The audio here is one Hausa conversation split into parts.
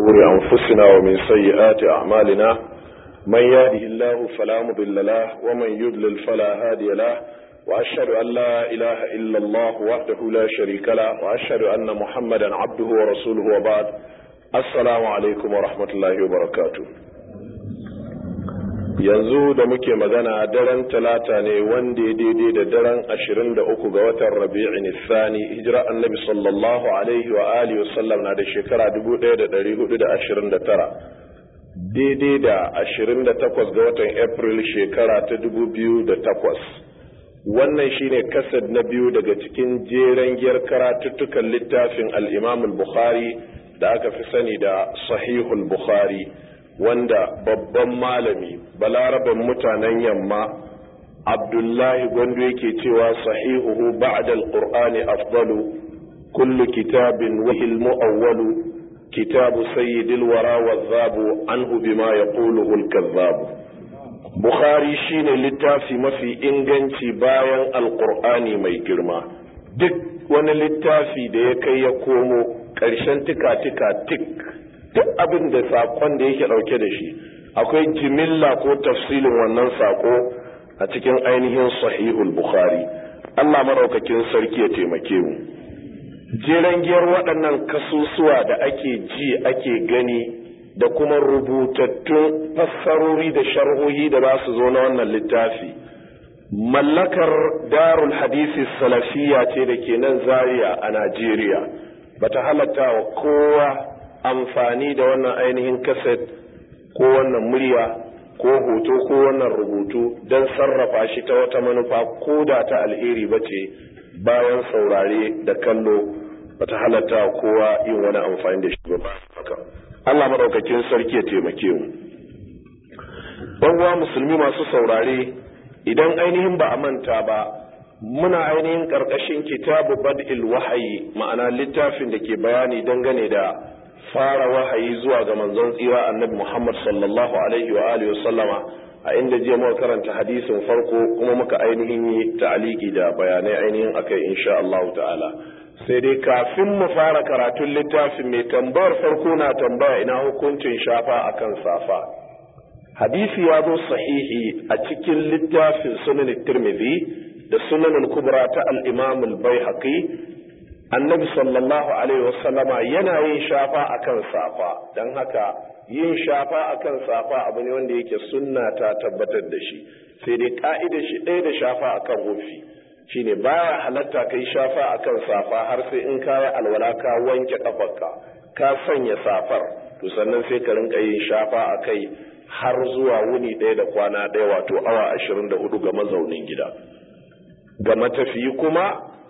شرور أنفسنا ومن سيئات أعمالنا من يهده الله فلا مضل له ومن يضلل فلا هادي له وأشهد أن لا إله إلا الله وحده لا شريك له وأشهد أن محمدا عبده ورسوله وبعد السلام عليكم ورحمة الله وبركاته yanzu da muke magana daren talata ne wanda ya daidai da daren ashirin da uku ga watan rabi'in Sani hijira annabi sallallahu alaihi wa alihi wasallam na da shekara dubu ɗaya da ɗari hudu da ashirin da tara daidai da ashirin da takwas ga watan april shekara ta dubu biyu da takwas wannan shine kasad na biyu daga cikin jeren giyar karatuttukan littafin al-imam al-bukhari da aka fi sani da sahihul bukhari wanda babban malami balaraban mutanen yamma abdullahi gwando yake cewa sahihuhu ba'da alqur'ani afdalu kullu kitabin wahil mu'awwalu kitabu sayyidil wara wadhabu anhu bima yaquluhu al-kadhabu bukhari shine littafi mafi inganci bayan alqur'ani mai girma duk wani littafi da ya kai ya komo ƙarshen tika-tika tik duk abin da saƙon da yake ɗauke da shi akwai jimilla ko tafsilin wannan saƙo a cikin ainihin sahihul bukhari allah maraukakin sarki ya taimake mu jeren giyar waɗannan kasusuwa da ake ji ake gani da kuma rubutattun fassarori da sharhohi da za su zo na wannan littafi mallakar darul hadisi salafiya ce da ke nan zaria a najeriya bata halatta wa kowa amfani da wannan ainihin kaset ko wannan murya ko hoto ko wannan rubutu don sarrafa shi ta wata manufa ko da ta alheri ba ce bayan saurare da kallo bata halatta kowa yin wani amfani da shi ba Allah maɗaukakin sarki ya taimake mu uwa musulmi masu saurare idan ainihin ba a manta ba muna ainihin ƙarƙashin kitabu bad'il wahayi ma'ana littafin da ke bayani dangane da fara wahayi zuwa ga manzon tsira annabi Muhammad sallallahu alaihi wa alihi wa sallama a inda jiya muka karanta hadisin farko kuma muka ainihin yi ta'aliki da bayanai ainihin akai insha Allah ta'ala sai dai kafin mu fara karatun littafin mai tambayar farko na tambaya ina hukuncin shafa akan safa hadisi ya zo sahihi a cikin littafin sunan tirmidhi da sunan kubra ta al-imam al-baihaqi annabi sallallahu alaihi wasallama yana yin shafa akan safa don haka yin shafa akan safa abu ne wanda yake sunna ta tabbatar da shi sai dai ka'idar shi ɗaya da shafa akan hufi shine baya halatta kai shafa akan safa har sai in kayi alwala ka wanke kafarka ka sanya safar to sannan sai ka rinka yin shafa akai har zuwa wuni ɗaya da kwana ɗaya wato awa ashirin da hudu ga mazaunin gida ga matafiyi kuma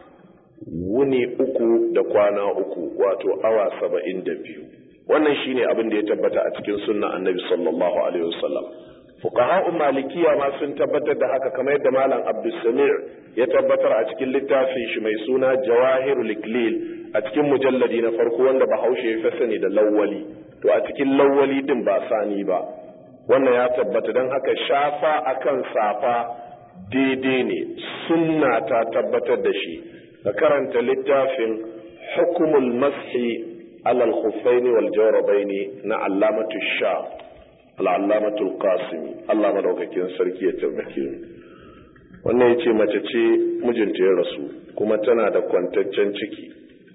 wuni uku da kwana uku wato awa saba'in da biyu wannan shine abin da ya tabbata a cikin sunna annabi sallallahu alaihi wasallam fuqaha malikiya ma sun tabbatar da haka kamar yadda malam abdulsamir ya tabbatar a cikin littafin shi mai suna jawahirul iklil a cikin mujalladi na farko wanda bahaushe ya fi sani da lawwali to a cikin lawwali din ba sani ba wannan ya tabbata don haka shafa akan safa daidai ne sunna ta tabbatar da shi ka karanta littafin hukumul mashi alal khuffaini wal jawrabaini na allamatu sha al'allamatu qasimi Allah madaukakin sarki ya tabbake mu wannan yace mace ce mijinta ya rasu kuma tana da kwantaccen ciki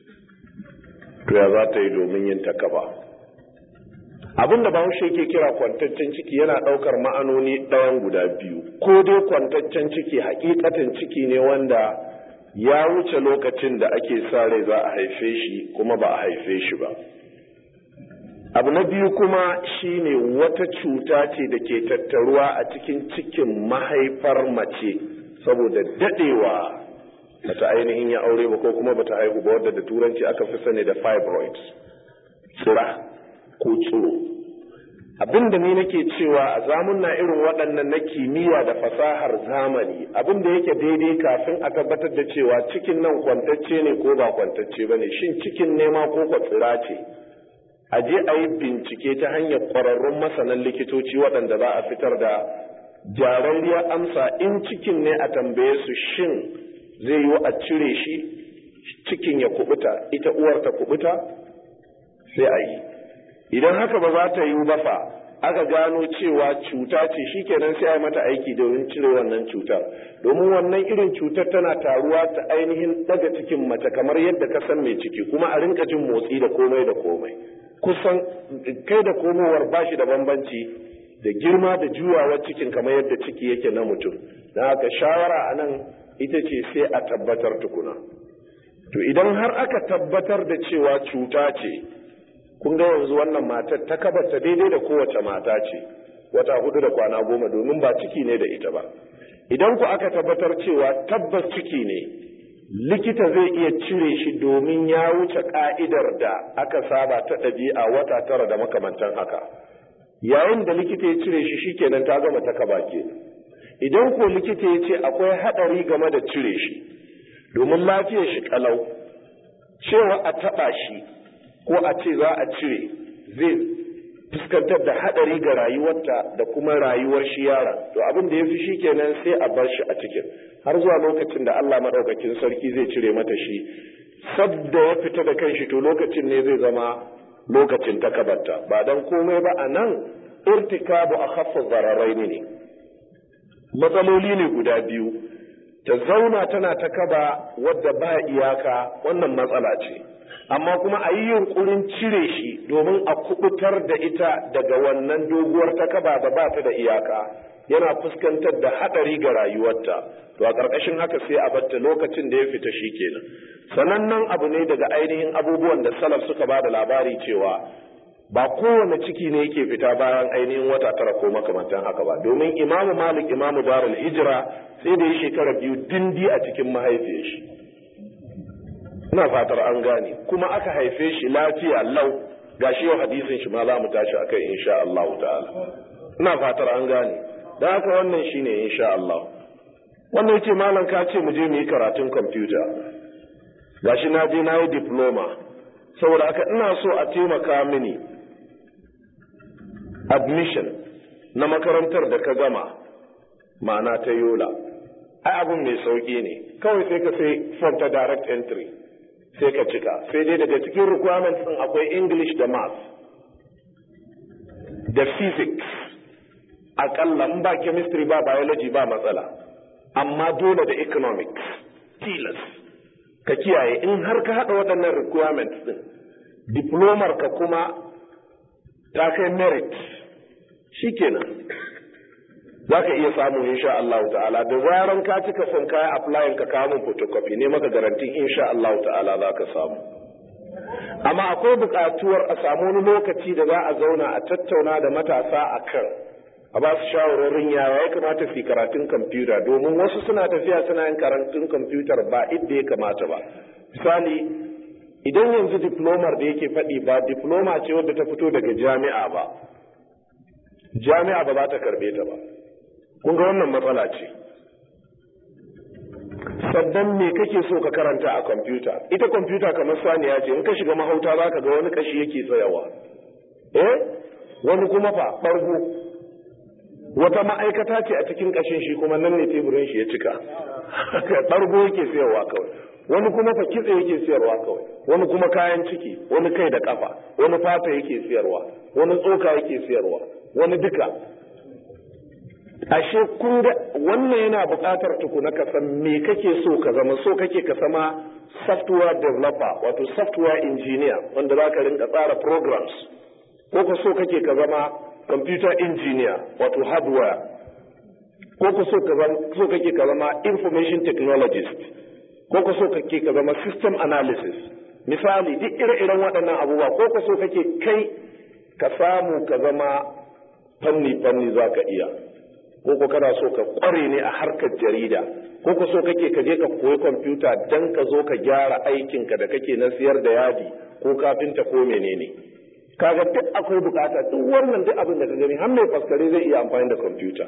to ya za ta yi domin yin takaba abin da bahaushe yake kira kwantaccen ciki yana ɗaukar ma'anoni ɗayan guda biyu ko dai kwantaccen ciki hakikatan ciki ne wanda ya wuce lokacin da ake sa rai za a haife shi kuma ba a haife shi ba abu na biyu kuma shine wata cuta ce da ke tattaruwa a cikin cikin mahaifar mace saboda dadewa bata ainihin ya aure ba ko kuma bata haihu ba wadda da turanci aka fi sani da fibroids tsira ko tsiro abin da ni nake cewa a zamunna irin waɗannan na kimiyya da fasahar zamani abin da yake daidai kafin a tabbatar da cewa cikin nan kwantacce ne ko ba kwantacce ba ne shin cikin nema ko kwatsira ce a je a yi bincike ta hanyar ƙwararrun masanan likitoci waɗanda za a fitar da jararriyar amsa in cikin ne a tambaye su shin zai yi a cire shi cikin ya kubuta ita uwar ta kubuta sai a yi idan haka ba za ta yiwu ba fa aka gano cewa cuta ce shikenan sai a yi mata aiki domin cire wannan cutar domin wannan irin cutar tana taruwa ta ainihin daga cikin mace kamar yadda ka san mai ciki kuma a rinka jin motsi da komai da komai kusan kai da komowar bashi da bambanci da girma da juyawar cikin kamar yadda ciki yake na mutum don haka shawara a nan ita ce sai a tabbatar tukuna to idan har aka tabbatar da cewa cuta ce kun ga yanzu wannan matar ta kabarta daidai da kowace mata ce wata hudu da kwana goma domin ba ciki ne da ita ba idan ku aka tabbatar cewa tabbas ciki ne likita zai iya cire shi domin ya wuce ka'idar da aka saba ta ɗabi'a wata tara da makamantan haka yayin da likita ya cire shi shikenan ta gama ta kaba ke idan ko likita ya ce akwai haɗari game da cire shi domin lafiyar shi kalau cewa a taɓa shi ko a ce za a cire zai fuskantar da haɗari ga rayuwarta da kuma rayuwar shi yaron to abin da ya fi shi kenan sai a bar shi a cikin har zuwa lokacin da Allah maɗaukakin sarki zai cire mata shi sadda ya fita da kanshi to lokacin ne zai zama lokacin takabarta ba dan komai ba a nan irtikabu a khaffa zararai ne matsaloli ne guda biyu ta zauna tana ta kaba wadda ba iyaka wannan matsala ce amma kuma a yi yunkurin cire shi domin a kubutar da ita daga wannan doguwar ta kaba da ba ta da iyaka yana fuskantar da hadari ga rayuwarta to a ƙarƙashin haka sai a batta lokacin da ya fita shi kenan sanannen abu ne daga ainihin abubuwan da salaf suka ba da labari cewa ba kowane ciki ne yake fita bayan ainihin wata tara ko makamantan haka ba domin imamu malik imamu darul hijira sai da ya shekara biyu dindi a cikin mahaifiyar shi ina fatar an gane kuma aka haife shi lafiya lau gashi yau hadisin shi ma za mu tashi akai insha Allah ta'ala ina fatar an gane dan haka wannan shine insha Allah wannan yace malam ka ce mu je mu yi karatun computer gashi na je na yi diploma saboda haka ina so a taimaka mini admission na makarantar da ka gama ma'ana ta yola ai abin mai sauki ne kawai sai ka sai form ta direct entry sai ka cika sai dai daga cikin requirements din akwai english da math da physics akalla in ba chemistry ba biology ba matsala amma dole da economics tilas ka kiyaye in har ka haɗa waɗannan requirements din diplomar ka kuma ta kai merit shikenan za ka iya samu insha Allah ta'ala da zaran ka cika son kaya applying ka kawo min photocopy ne maka garantin insha Allah ta'ala za ka samu amma akwai buƙatuwar a samu wani lokaci da za a zauna a tattauna da matasa a kan a ba su shawarorin yaya ya kamata su karatun kwamfuta domin wasu suna tafiya suna yin karatun kwamfutar ba idda ya kamata ba misali idan yanzu diplomar da yake faɗi ba diploma ce wadda ta fito daga jami'a ba jami'a ba za ta karbe ta ba kun ga wannan matsala ce sannan me kake so ka karanta a kwamfuta ita kwamfuta kamar saniya ce in ka shiga mahauta za ka ga wani kashi yake tsayawa eh wani kuma fa ɓargo wata ma'aikata ce a cikin kashin shi kuma nan ne teburin shi ya cika ɓargo yake sayarwa kawai wani kuma fa kitse yake siyarwa kawai wani kuma kayan ciki wani kai da kafa wani fata yake siyarwa wani tsoka yake siyarwa wani duka ashe kun ga wannan yana buƙatar tukuna ka san me kake so ka zama so kake ka sama software developer wato software engineer wanda za ka rinka tsara programs ko ka so kake ka zama computer engineer wato hardware ko ka so kake ka zama information technologist ko ka so kake ka zama system analysis misali duk ire-iren waɗannan abubuwa ko ka so kake kai ka samu ka zama fanni-fanni za ka iya ko ko kana so ka kware ne a harkar jarida ko ka so kake ka je ka koyi kwamfuta dan ka zo ka gyara aikinka da kake na siyar da yadi ko kafinta ko menene kaga duk akwai bukata duk wannan duk abin da ka gani har mai faskare zai iya amfani da kwamfuta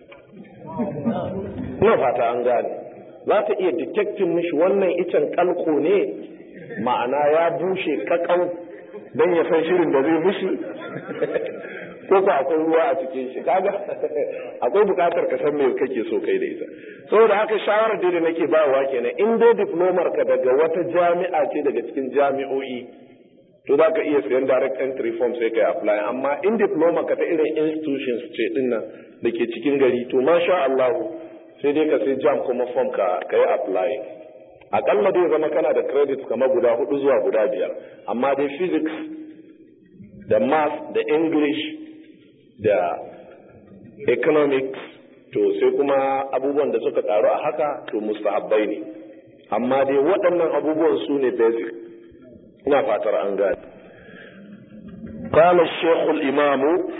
ina fata an gane za ta iya detecting mishi wannan icen kalko ne ma'ana ya bushe kakau don ya san shirin da zai mishi ko ba akwai ruwa a cikin shi kaga akwai bukatar ka san me kake so kai da ita saboda haka shawarar da nake bayarwa kenan in dai diplomar ka daga wata jami'a ce daga cikin jami'o'i to za ka iya sayan direct entry form sai ka yi apply amma in diploma ka ta irin institutions ce din nan da ke cikin gari to masha Allah sai dai ka sai jam kuma form ka ka yi apply akalla dai zama kana da credit kamar guda hudu zuwa guda biyar amma dai physics da math da english da economics to sai kuma abubuwan da suka karu a haka to mustahabbai ne amma dai waɗannan abubuwan su ne basic ina fatar an gane قال الشيخ الإمام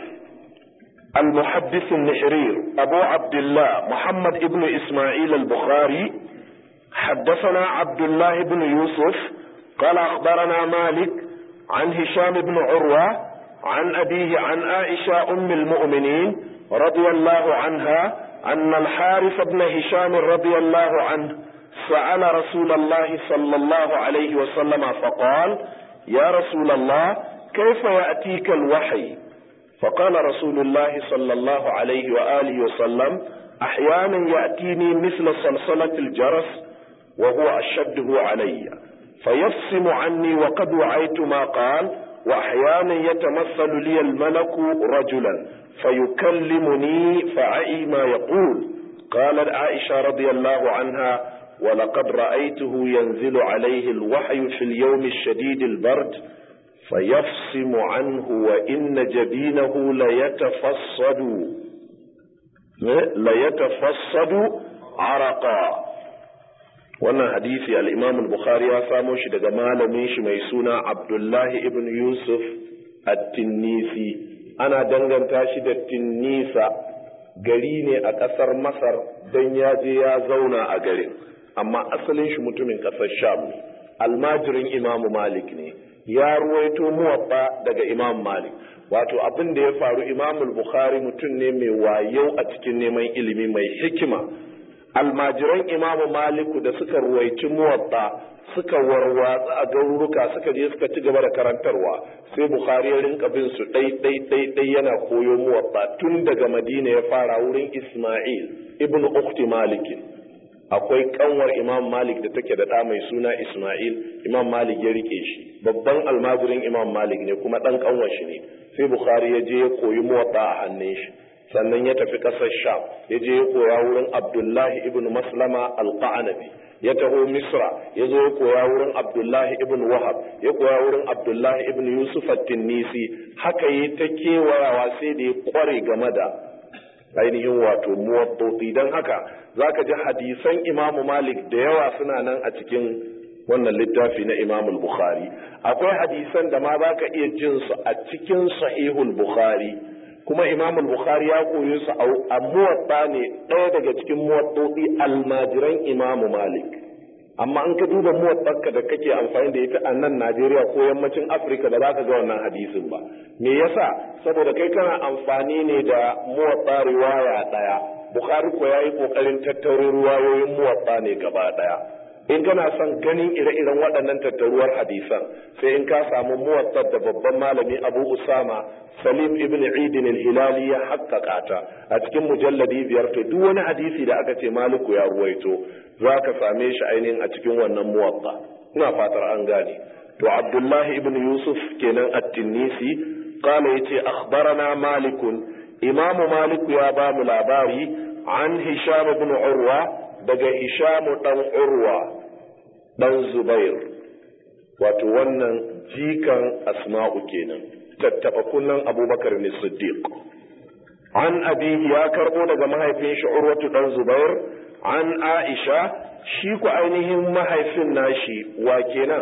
المحدث النحرير أبو عبد الله محمد ابن إسماعيل البخاري حدثنا عبد الله بن يوسف قال أخبرنا مالك عن هشام بن عروة عن أبيه عن عائشة أم المؤمنين رضي الله عنها أن الحارث بن هشام رضي الله عنه سأل رسول الله صلى الله عليه وسلم فقال يا رسول الله كيف يأتيك الوحي فقال رسول الله صلى الله عليه وآله وسلم أحيانا يأتيني مثل صلصلة الجرس وهو أشده علي فيفصم عني وقد وعيت ما قال وأحيانا يتمثل لي الملك رجلا فيكلمني فعي ما يقول قالت عائشة رضي الله عنها ولقد رأيته ينزل عليه الوحي في اليوم الشديد البرد فيفصم عنه وإن جبينه ليتفصد ليتفصد عرقا wannan hadisi al-Imam al-Bukhari ya samo shi daga malamin shi mai suna Abdullahi ibn Yusuf at-Tinnisi ana danganta shi da Tinnisa gari ne a ƙasar Masar dan ya je ya zauna a garin amma asalin shi mutumin ƙasar Sham ne almajirin Imam Malik ne ya ruwaito muwaffa daga Imam Malik wato abin da ya faru Imam al-Bukhari mutum ne mai wayau a cikin neman ilimi mai hikima almajiran imamu maliku da suka ruwaici muwatta suka warwatsa a garuruka suka je suka ci gaba da karantarwa sai bukhari ya rinka bin su ɗai ɗai ɗai ɗai yana koyo muwatta tun daga madina ya fara wurin isma'il ibn ukhti malikin akwai kanwar imam malik da take da ɗa mai suna isma'il imam malik ya rike shi babban almajirin imam malik ne kuma ɗan kanwar shi ne sai bukhari ya je ya koyi muwatta a hannun shi sannan ya tafi ƙasar sham ya je ya koya wurin abdullahi ibn maslama alqa'anabi ya taho misra ya zo ya koya wurin abdullahi ibn wahab ya koya wurin abdullahi ibn yusuf at-tinnisi haka yi ta kewayawa sai da ya kware game da ainihin wato muwaddoti don haka zaka ji hadisan imamu malik da yawa suna nan a cikin wannan littafi na imamu bukhari akwai hadisan da ma zaka iya jin su a cikin sahihul bukhari kuma imam bukhari ya koyi su a muwatta ne ɗaya daga cikin muwattoti almajiran imam malik amma an ka duba muwattarka da kake amfani da ita a nan najeriya ko yammacin afirka da za ka ga wannan hadisin ba me yasa saboda kai kana amfani ne da muwatta riwaya ɗaya bukhari ko ya yi ƙoƙarin tattaurin ruwayoyin muwatta ne gaba ɗaya in kana son ganin ire-iren waɗannan tattaruwar hadisan sai in ka samu muwattar da babban malami abu usama salim ibn idin al-hilali ya haƙƙaƙa ta a cikin mujalladi biyar to duk wani hadisi da aka ce maliku ya ruwaito za ka same shi ainihin a cikin wannan muwatta ina fatar an gane to abdullahi ibn yusuf kenan at-tinnisi qala yace akhbarana malikun imamu maliku ya ba mu labari an hisham ibn urwa daga Hishamu ɗan Urwa ɗan Zubair, wato wannan jikan Asma'u kenan, tattaɓa kunnan Abubakar ne Siddiq. An abihi ya karɓo daga mahaifin shi Urwatu ɗan Zubair, an Aisha, shi ku ainihin mahaifin nashi wa kenan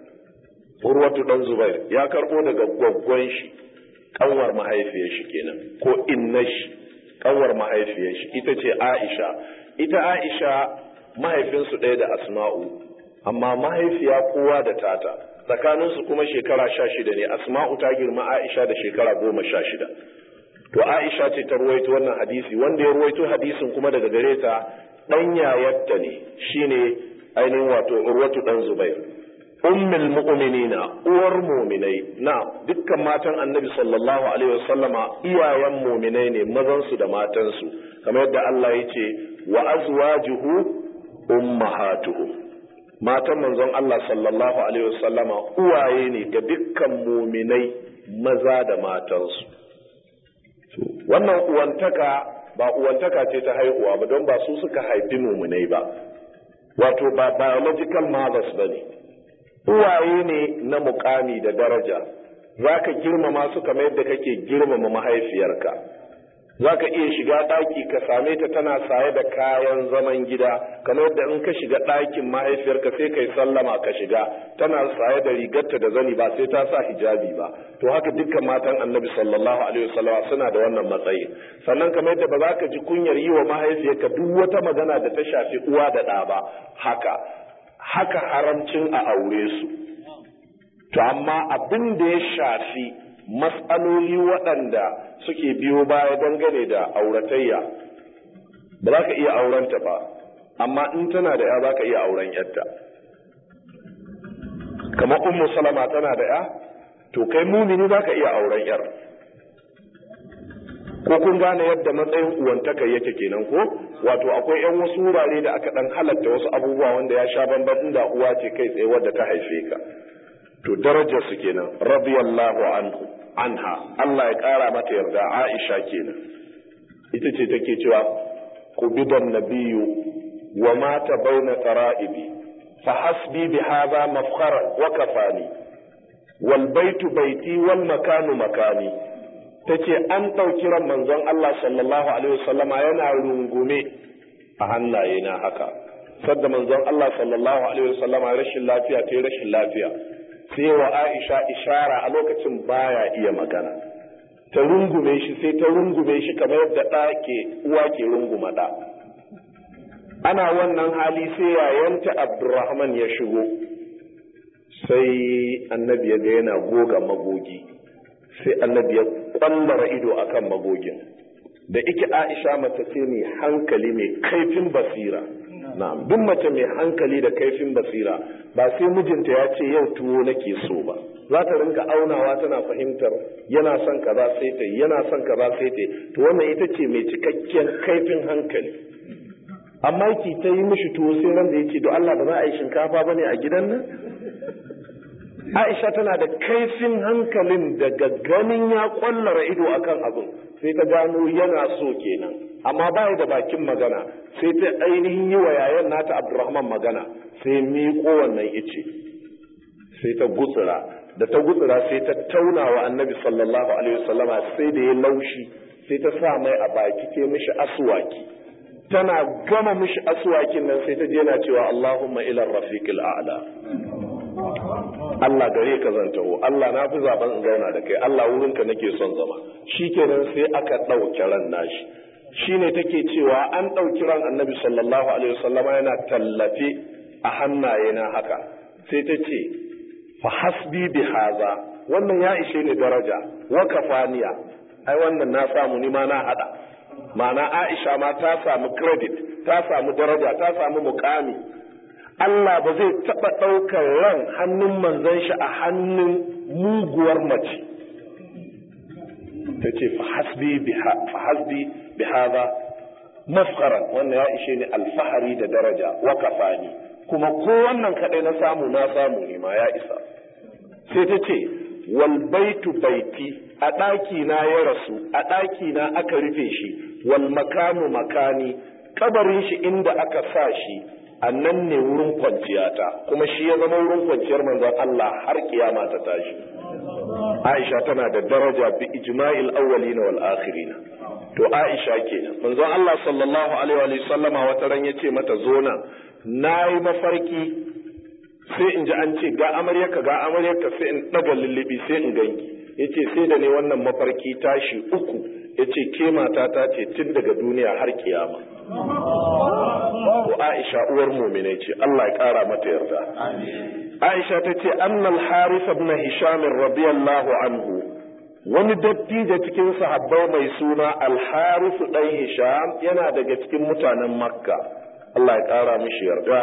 Urwatu ɗan Zubair, ya karɓo daga gwaggwan shi, ƙanwar mahaifiyar shi kenan, ko inna shi, ƙanwar mahaifiyar shi, ita ce Aisha. ita Aisha mahaifinsu ɗaya da Asma'u, amma mahaifiya kowa da tata, tsakaninsu kuma shekara sha shida ne, Asma'u ta girma Aisha da shekara goma sha shida. To Aisha ce ta ruwaito wannan hadisi, wanda ya ruwaito hadisin kuma daga gare ta ɗan yayarta ne, shine ainihin wato Urwatu ɗan Zubair. Ummul mu'minina uwar muminai na dukkan matan annabi sallallahu alaihi wasallama iyayen muminai ne mazansu da matansu kamar yadda Allah ya ce wa azwajuhu ummahatuhum matan manzon Allah sallallahu alaihi wasallama uwaye ne ga dukkan muminai maza da matansu wannan uwantaka ba uwantaka ce ta haihuwa ba don ba su suka haifi muminai ba wato ba biological mothers ba ne uwaye ne na mukami da daraja za ka girmama su kamar yadda kake girmama mahaifiyarka za ka iya shiga ɗaki ka same ta tana saye da kayan zaman gida kamar yadda in ka shiga ɗakin mahaifiyarka sai kai sallama ka shiga tana saye da rigarta da zani ba sai ta sa hijabi ba to haka dukkan matan annabi sallallahu alaihi wasallam suna da wannan matsayi sannan kamar yadda ba za ka ji kunyar yi wa mahaifiyarka duk wata magana da ta shafi uwa da ɗa ba haka haka haramcin a aure su to amma abin da ya shafi matsaloli waɗanda suke biyo baya dangane da auratayya ba za ka iya aurenta ba amma in tana da ya za ka iya auren yadda kamar ummu salama tana da ya to kai mumini za ka iya auren yar ko kun gane yadda matsayin uwantaka yake kenan ko wato akwai yan wasu wurare da aka dan halatta wasu abubuwa wanda ya sha bamban inda uwa ce kai tsaye wadda ta haife ka to darajar su kenan radiyallahu anhu anha Allah ya kara mata yarda Aisha kenan ita ce take cewa qubidan nabiyyu wa mata baina tara'ibi fa hasbi bi hadha mafkhara wa kafani wal baitu baiti wal makanu makani tace an ɗauki ran manzon Allah sallallahu alaihi wasallama yana rungume a hannaye na haka sadda manzon Allah sallallahu alaihi wasallama rashin lafiya ta rashin lafiya sai wa Aisha ishara a lokacin baya iya magana ta rungume shi sai ta rungume shi kamar yadda ɗa ke uwa ke runguma ɗa ana wannan hali sai yayanta Abdurrahman ya shigo sai annabi ya ga yana goga magogi sai annabi ya kwallara ido akan magogin da ike Aisha mace ce mai hankali mai kaifin basira na'am duk mace mai hankali da kaifin basira ba sai mijinta ya ce yau tuwo nake so ba za ta rinka aunawa tana fahimtar yana son kaza sai ta yana son kaza sai ta to wannan ita ce mai cikakken kaifin hankali amma ki ta yi mishi tuwo sai nan da yake to Allah ba za a yi shinkafa bane a gidan nan Aisha tana da kaifin hankalin daga ganin ya kwallara ido akan abin sai ta gano yana so kenan amma ba da bakin magana sai ta ainihin yi wa yayan nata Abdurrahman magana sai miƙo wannan ice sai ta gutsura da ta gutsura sai ta tauna wa annabi sallallahu alaihi wasallama sai da ya laushi sai ta sa mai a baki ke mishi aswaki tana gama mishi aswakin nan sai ta je na cewa Allahumma ila rafiqil a'la Allah gare ka zan taho Allah na fi zaben in zauna da kai Allah wurinka nake son zama shikenan sai aka ɗauki ran nashi shine take cewa an ɗauki ran annabi sallallahu alaihi wasallama yana tallafe a hannaye na haka sai ta ce fa hasbi bi haza wannan ya ishe ni daraja wa kafaniya ai wannan na samu ni ma na hada ma'ana Aisha ma ta samu credit ta samu daraja ta samu mukami Allah ba zai taɓa ɗaukar ran hannun manzon shi a hannun muguwar mace. Ta ce, Fahasbi bi haza mafkaran wannan ya ishe ni alfahari da daraja wa kafani kuma ko wannan kaɗai na samu na samu ne ma ya isa. Sai ta ce, wal baitu baiti a ɗaki na ya rasu a ɗaki na aka rufe shi wal makanu makani kabarin shi inda aka sa shi a nan ne wurin kwanciyata kuma shi ya zama wurin kwanciyar manzon Allah har kiyama ta tashi Aisha tana da daraja bi ijma'il awwalin wal akhirin to Aisha kenan manzon Allah sallallahu alaihi wa sallama wata ran yace mata zo nan nayi mafarki sai in ji an ce ga amaryarka ga amaryarka sai in daga lullubi sai in ganki yace sai da ne wannan mafarki tashi uku yace ke mata ta ce tun daga duniya har kiyama to Aisha uwar mu'minai ce Allah ya kara mata yarda Aisha ta ce annal Harith ibn Hisham radiyallahu anhu wani dattijo cikin sahabbai mai suna al-Harith dan Hisham yana daga cikin mutanen Makka Allah ya kara mishi yarda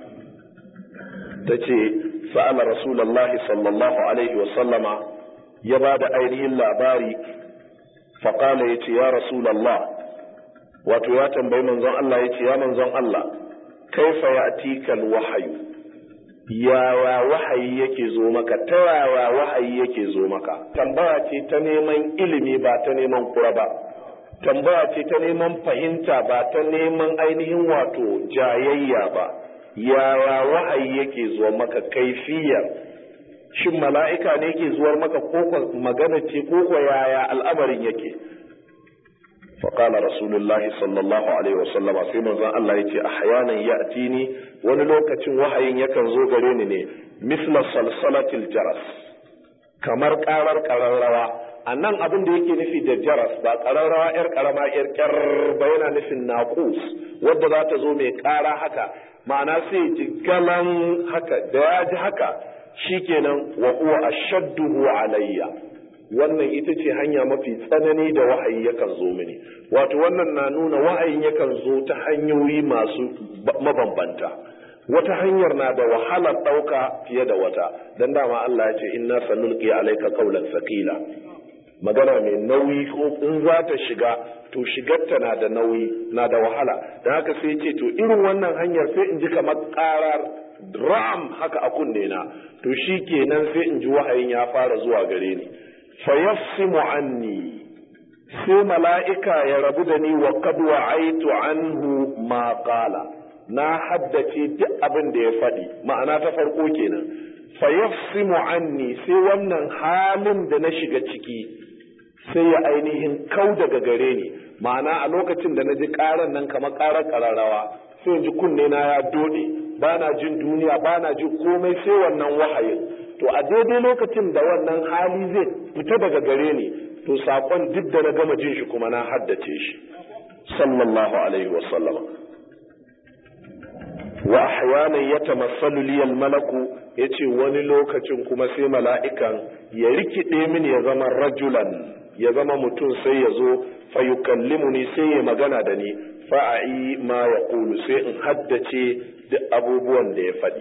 ta ce sa'ala Rasulullahi sallallahu alaihi wa sallama ya ba da ainihin labari faƙala ya ce ya Rasulallah wato ya tambayi manzon Allah ya ce ya manzon Allah kaifa ya atikal wahayu yaya wahayi yake zo maka ta yaya wahayi yake zo maka tambaya ce ta neman ilimi ba ta neman kura ba tambaya ce ta neman fahimta ba ta neman ainihin wato jayayya ba yaya wahayi yake zuwa maka kaifiyar shin mala'ika ne yake zuwar maka ko magana ce ko yaya al'amarin yake فقال رسول الله صلى الله عليه وسلم sai manzon Allah yace ahyanan ya'tini wani lokacin wahayin yakan zo gare ni ne misla salsalatil jaras kamar karar kararrawa annan abin da yake nufi da jaras ba kararrawa yar karama yar kyar ba yana nufin naqus wadda za ta zo mai kara haka ma'ana sai ji galan haka da ya ji haka shikenan wa huwa ashadduhu alayya wannan ita ce hanya mafi tsanani da wahayi yakan zo mini wato wannan na nuna wahayin yakan zo ta hanyoyi masu mabambanta wata hanyar na da wahalar ɗauka fiye da wata don dama Allah ya ce inna sanulqi alayka qawlan thaqila magana mai nauyi ko in za ta shiga to shigarta na da nauyi na da wahala don haka sai ce to irin wannan hanyar sai in ji kamar karar ram haka a kunne na to shi kenan sai in ji wahayin ya fara zuwa gare ni fayassimu anni sai mala'ika ya rabu da ni wa qad wa'aitu anhu ma qala na haddace duk abin da ya faɗi ma'ana ta farko kenan fayassimu anni sai wannan halin da na shiga ciki sai ya ainihin kau daga gare ni ma'ana a lokacin da na ji ƙaran nan kamar ƙarar ƙararrawa sai in ji kunne na ya dode ba na jin duniya ba na jin komai sai wannan wahayin to a daidai lokacin da wannan hali zai fita daga gare ni to saƙon duk da na gama jin shi kuma na haddace shi sallallahu alaihi wa sallama wa ahyanan yatamassalu li al-malaku yace wani lokacin kuma sai mala'ikan ya rikide mini ya zama rajulan ya zama mutum sai ya zo fa yukallimuni sai ya magana da ni fa'ai ma yaqulu sai in haddace duk abubuwan da ya faɗi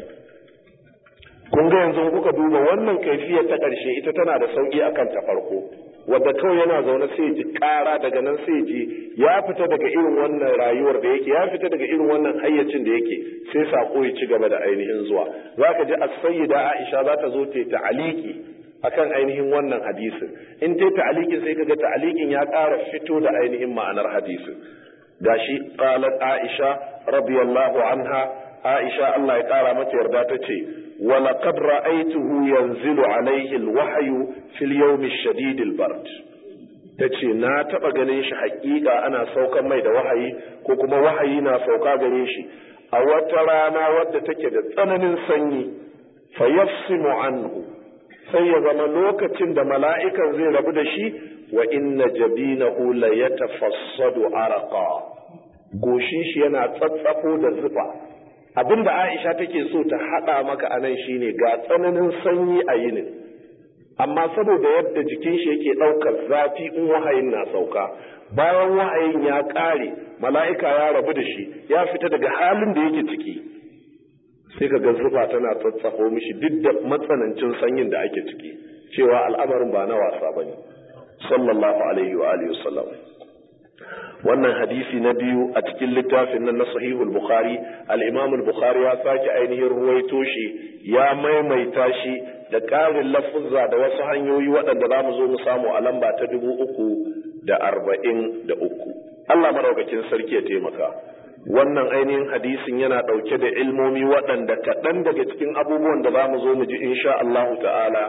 kun ga yanzu kuka duba wannan kaifiyar ta ƙarshe ita tana da sauƙi akan ta farko wadda kawai yana zaune sai ji ƙara daga nan sai ji ya fita daga irin wannan rayuwar da yake ya fita daga irin wannan hayyacin da yake sai sako ya ci gaba da ainihin zuwa za ka ji as-sayyida Aisha za ta zo ta ta'aliki akan ainihin wannan hadisin in ta ta'alikin sai kaga ta'alikin ya ƙara fito da ainihin ma'anar hadisin gashi qalat Aisha radiyallahu anha Aisha Allah ya ƙara mata yarda ta ce ولقد رأيته ينزل عليه الوحي في اليوم الشديد البرد tace na taɓa ganin shi haƙiƙa ana saukan mai da wahayi ko kuma wahayi na sauka gare shi a wata rana wadda take da tsananin sanyi fa yafsimu anhu sai ya zama lokacin da mala'ikan zai rabu da shi wa inna jabinahu la yatafassadu araqa goshin shi yana tsatsafo da zufa abin da Aisha take so ta haɗa maka anan shine ga tsananin sanyi a yinin amma saboda yadda jikin shi yake ɗaukar zafi in wahayin na sauka bayan wahayin ya ƙare mala'ika ya rabu da shi ya fita daga halin da yake ciki sai ka ga zuba tana tsatsafo mishi duk da matsanancin sanyin da ake ciki cewa al'amarin ba na wasa bane sallallahu alaihi wa alihi wasallam wannan hadisi na biyu a cikin littafin nan na sahihul bukhari al-imam al-bukhari ya sake ainihin ruwaito shi ya maimaita shi da ƙarin lafuzza da wasu hanyoyi waɗanda za mu zo mu samu a lamba ta dubu uku da arba'in da uku Allah maraukakin sarki ya taimaka wannan ainihin hadisin yana ɗauke da ilmomi waɗanda kaɗan daga cikin abubuwan da za mu zo mu ji insha Allahu ta'ala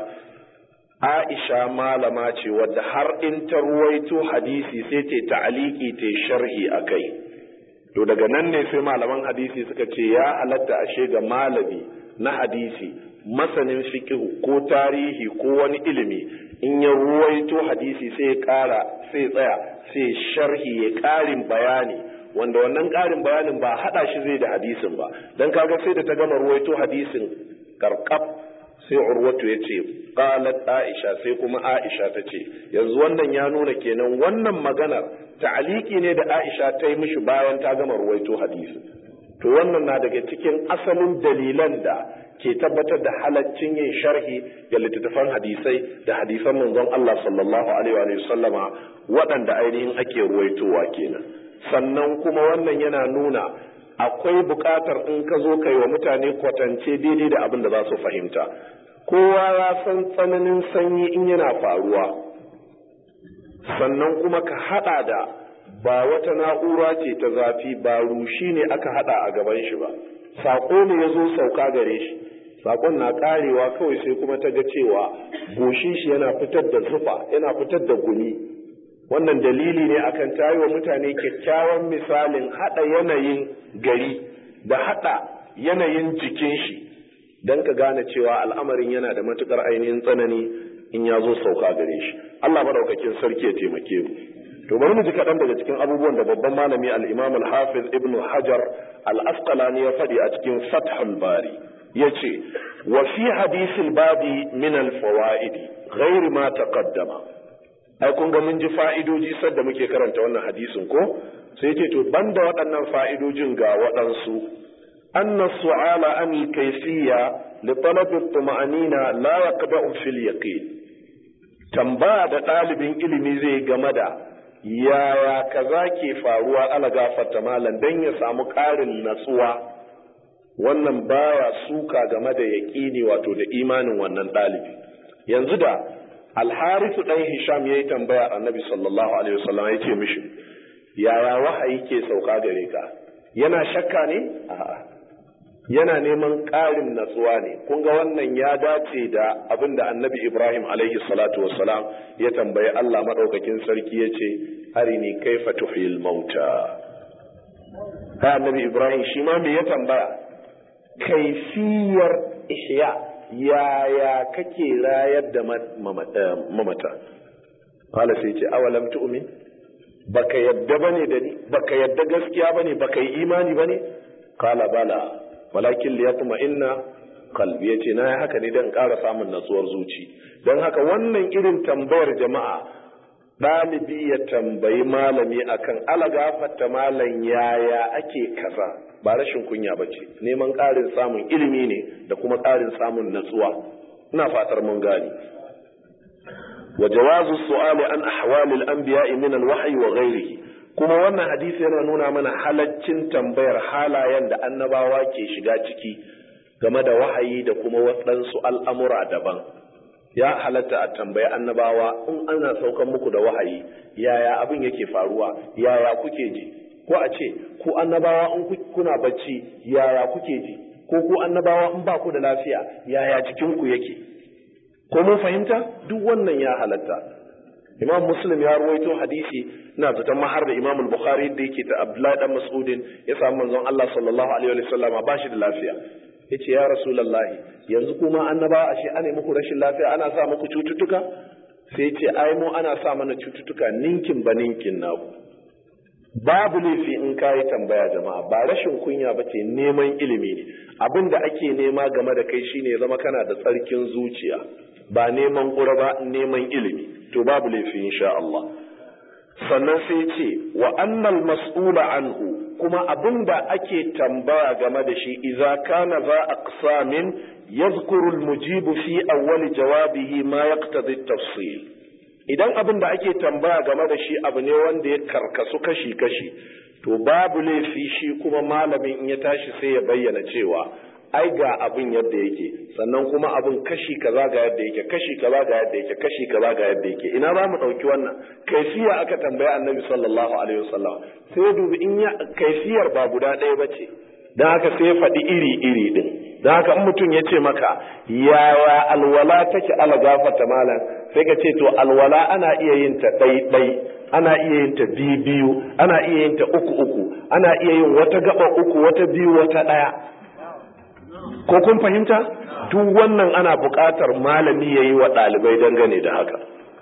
Aisha malama ce wadda har in ta ruwaito hadisi sai ta ta'aliki ta sharhi a kai. To daga nan ne sai malaman hadisi suka ce ya halatta ashe ga malami na hadisi masanin fiqh ko tarihi ko wani ilimi in ya ruwaito hadisi sai ya ƙara sai tsaya sai sharhi ya ƙarin bayani wanda wannan ƙarin bayanin ba haɗa shi zai da hadisin ba dan kaga sai da ta gama ruwaito hadisin karkab sai urwatu ya ce qalat aisha sai kuma aisha ta ce yanzu wannan ya nuna kenan wannan maganar ta'aliki ne da aisha ta yi mishi bayan ta gama ruwaito hadisi to wannan na daga cikin asalin dalilan da ke tabbatar da halaccin yin sharhi ga littattafan hadisai da hadisan manzon Allah sallallahu alaihi wa sallama waɗanda ainihin ake ruwaitowa kenan sannan kuma wannan yana nuna akwai buƙatar in ka zo kai wa mutane kwatance daidai da abin da za su fahimta kowa ya san tsananin sanyi in yana faruwa sannan kuma ka haɗa da ba wata na'ura ce ta zafi ba rushi ne aka haɗa a gaban shi ba saƙo ne ya zo sauka gare shi saƙon na ƙarewa kawai sai kuma ta ga cewa goshin shi yana fitar da zufa yana fitar da gumi wannan dalili ne akan tayi wa mutane kyakkyawan misalin haɗa yanayin gari da haɗa yanayin jikin shi don ka gane cewa al'amarin yana da matuƙar ainihin tsanani in ya zo sauka gare shi Allah madaukakin sarki ya taimake mu to bari mu ji kaɗan daga cikin abubuwan da babban malami al-imam al-hafiz ibn hajar al-asqalani ya faɗi a cikin fathul bari yace wa fi hadisil babi min al-fawaid ghair ma taqaddama ai kun ga mun ji fa'idoji sadda muke karanta wannan hadisin ko sai ce to banda waɗannan fa'idojin ga waɗansu anna su'ala an kayfiyya li talab at-tuma'anina la yaqda'u fil yaqin tambaya da ɗalibin ilimi zai game da yaya kaza ke faruwa ala gafarta malam dan ya samu ƙarin natsuwa wannan baya suka game da yaƙini wato da imanin wannan ɗalibi yanzu da alharisu ɗan hisham ya yi tambaya annabi sallallahu alaihi wasallam ya ce mishi yaya wahayi ke sauka gare ka yana shakka ne a'a yana neman ƙarin natsuwa ne kun ga wannan ya dace da abin da annabi ibrahim alaihi salatu wassalam ya tambayi allah maɗaukakin sarki ya ce arini kaifa tuhil mauta ha annabi ibrahim shi ma me ya tambaya kaifiyar ihya yaya kake rayar da mamata qala sai ce awalam tu'min baka yadda bane da ni baka yadda gaskiya bane baka yi imani bane qala bala walakin liyatma inna qalbi yace na haka ne dan ƙara samun natsuwar zuci dan haka wannan irin tambayar jama'a ɗalibi ya tambayi malami akan alagafatta malam yaya ake kaza ba rashin kunya ba ce neman ƙarin samun ilimi ne da kuma ƙarin samun natsuwa ina fatar mun gane wa jawazu su'ali an ahwalil anbiya'i min al-wahyi wa ghairihi kuma wannan hadisi yana nuna mana halaccin tambayar halayen da annabawa ke shiga ciki game da wahayi da kuma waɗansu al'amura daban ya halatta a tambayi annabawa in ana saukan muku da wahayi yaya abin yake faruwa yaya kuke ji ko a ce ku annabawa in kuna bacci yaya kuke ji ko ku annabawa in ba ku da lafiya yaya jikinku yake ko mun fahimta duk wannan ya halatta imam muslim ya ruwaito hadisi ina zaton mahar da imam bukhari da yake ta abdullahi dan mas'udin ya samu manzon Allah sallallahu alaihi wa sallam ba shi da lafiya yace ya rasulullahi yanzu kuma annabawa ashe ana muku rashin lafiya ana sa muku cututtuka sai yace ai mu ana sa mana cututtuka ninkin ba ninkin naku babu laifi in kayi tambaya jama'a ba rashin kunya ba ce neman ilimi ne abin da ake nema game da kai shine zama kana da tsarkin zuciya ba neman ƙura ba neman ilimi to babu laifi insha Allah sannan sai ce wa annal mas'ula anhu kuma abin da ake tambaya game da shi idza kana za aqsamin yadhkuru al-mujibu fi awwal jawabihi ma yaqtadi at-tafsil idan abin da ake tambaya game da shi abu ne wanda ya karkasu kashi-kashi to babu laifi shi kuma malamin in ya tashi sai ya bayyana cewa ai ga abin yadda yake sannan kuma abin kashi kaza ga yadda yake kashi kaza ga yadda yake kashi kaza ga yadda yake ina za mu ɗauki wannan kaifiya aka tambaya annabi sallallahu alaihi wasallam sai dubi in ya kaifiyar ba guda ɗaya ba ce don haka sai ya faɗi iri iri din don haka in mutum ya ce maka yaya alwala take ala gafata malam sai ka ce to alwala ana iya yin ta ɗai ana iya yin ta biyu biyu ana iya yin ta uku uku ana iya yin wata gaba uku wata biyu wata ɗaya ko kun fahimta duk wannan ana buƙatar malami ya yi wa ɗalibai dangane da haka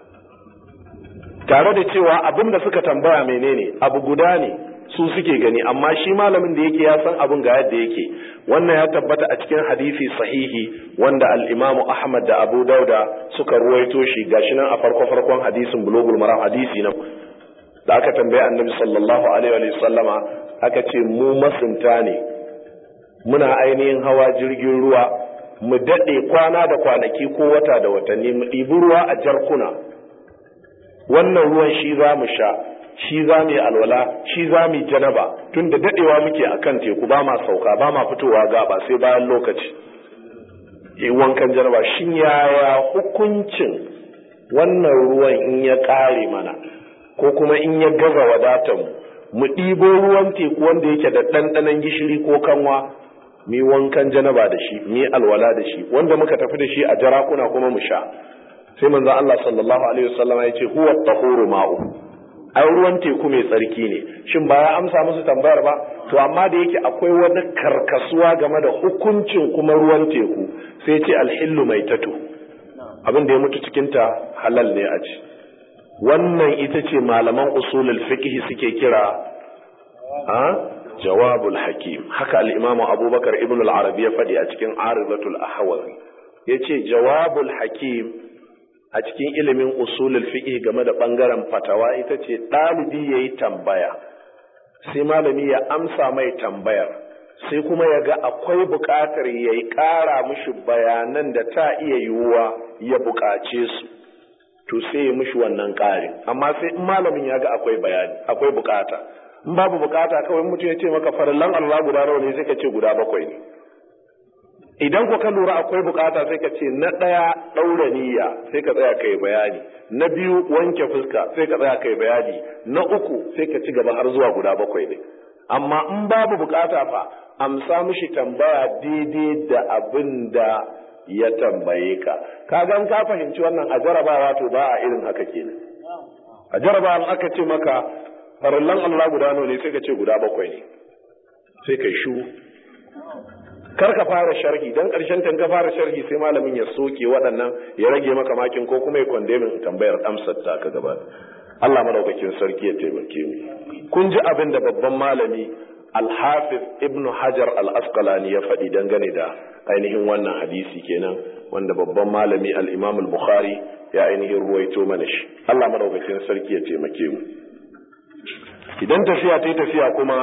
tare da cewa abin da suka tambaya menene abu guda ne su suke gani amma shi malamin da yake ya san abin ga yadda yake wannan ya tabbata a cikin hadisi sahihi wanda al-Imam Ahmad da Abu Dauda suka ruwaito shi gashi nan a farko farkon hadisin bulugul maram hadisi nan da aka tambaye Annabi sallallahu alaihi wa sallama aka ce mu masunta ne muna ainihin hawa jirgin ruwa mu dade kwana da kwanaki ko wata da watanni mu ɗibi ruwa a jarkuna wannan ruwan shi za mu sha shi za mu yi alwala shi za mu yi janaba tun da daɗewa muke a kan teku ba ma sauka ba ma fitowa gaba sai bayan lokaci yi wankan janaba shin yaya hukuncin wannan ruwan in ya ƙare mana ko kuma in ya gaza wadatar mu ɗibo ruwan teku wanda yake da ɗanɗanon gishiri ko kanwa mi wankan janaba da shi mi alwala da shi wanda muka tafi da shi a jarakuna kuma mu sha sai manzo Allah sallallahu alaihi wasallam ya ce huwa tahuru ma'u ai ruwan teku mai tsarki ne shin ba ya amsa musu tambayar ba to amma da yake akwai wani karkasuwa game da hukuncin kuma ruwan teku sai ce alhillu mai tatu abin da ya mutu cikin ta halal ne a ci wannan ita ce malaman usulul fiqh suke kira a jawabul hakim haka al-imamu abubakar ibn al-arabi ya faɗi a cikin aridatul ahwazi yace jawabul hakim a cikin ilimin usulul fiqh game da bangaren fatawa ita ce ɗalibi yayi tambaya sai malami ya amsa mai tambayar sai kuma ya ga akwai buƙatar ya yi ƙara mishi bayanan da ta iya yiwuwa ya buƙace su to sai ya mishi wannan ƙarin amma sai in malamin ya ga akwai bayani akwai buƙata in babu buƙata kawai mutum ya ce maka farallan Allah guda nawa ne sai ka ce guda bakwai ne idan ku ka lura akwai bukata sai ka ce na ɗaya ɗaura niyya sai ka tsaya kai bayani na biyu wanke fuska sai ka tsaya kai bayani na uku sai ka ci gaba har zuwa guda bakwai ne amma in babu bukata fa amsa mishi tambaya daidai da abin da ya tambaye ka ka gan ka fahimci wannan a jarabawa to ba a irin haka kenan a jarabawa aka ce maka farallan Allah guda nawa ne sai ka ce guda bakwai ne sai kai shu kar ka fara sharhi dan karshen tan ka fara sharhi sai malamin ya soke waɗannan ya rage maka makin ko kuma ya kondemin tambayar amsar ta ka gaba Allah madaukakin sarki ya taimake mu kun ji abin da babban malami Al-Hafiz Ibn Hajar Al-Asqalani ya faɗi dangane da ainihin wannan hadisi kenan wanda babban malami Al-Imam Al-Bukhari ya ainihin ruwaito mana shi Allah madaukakin sarki ya taimake mu idan tafiya ta tafiya kuma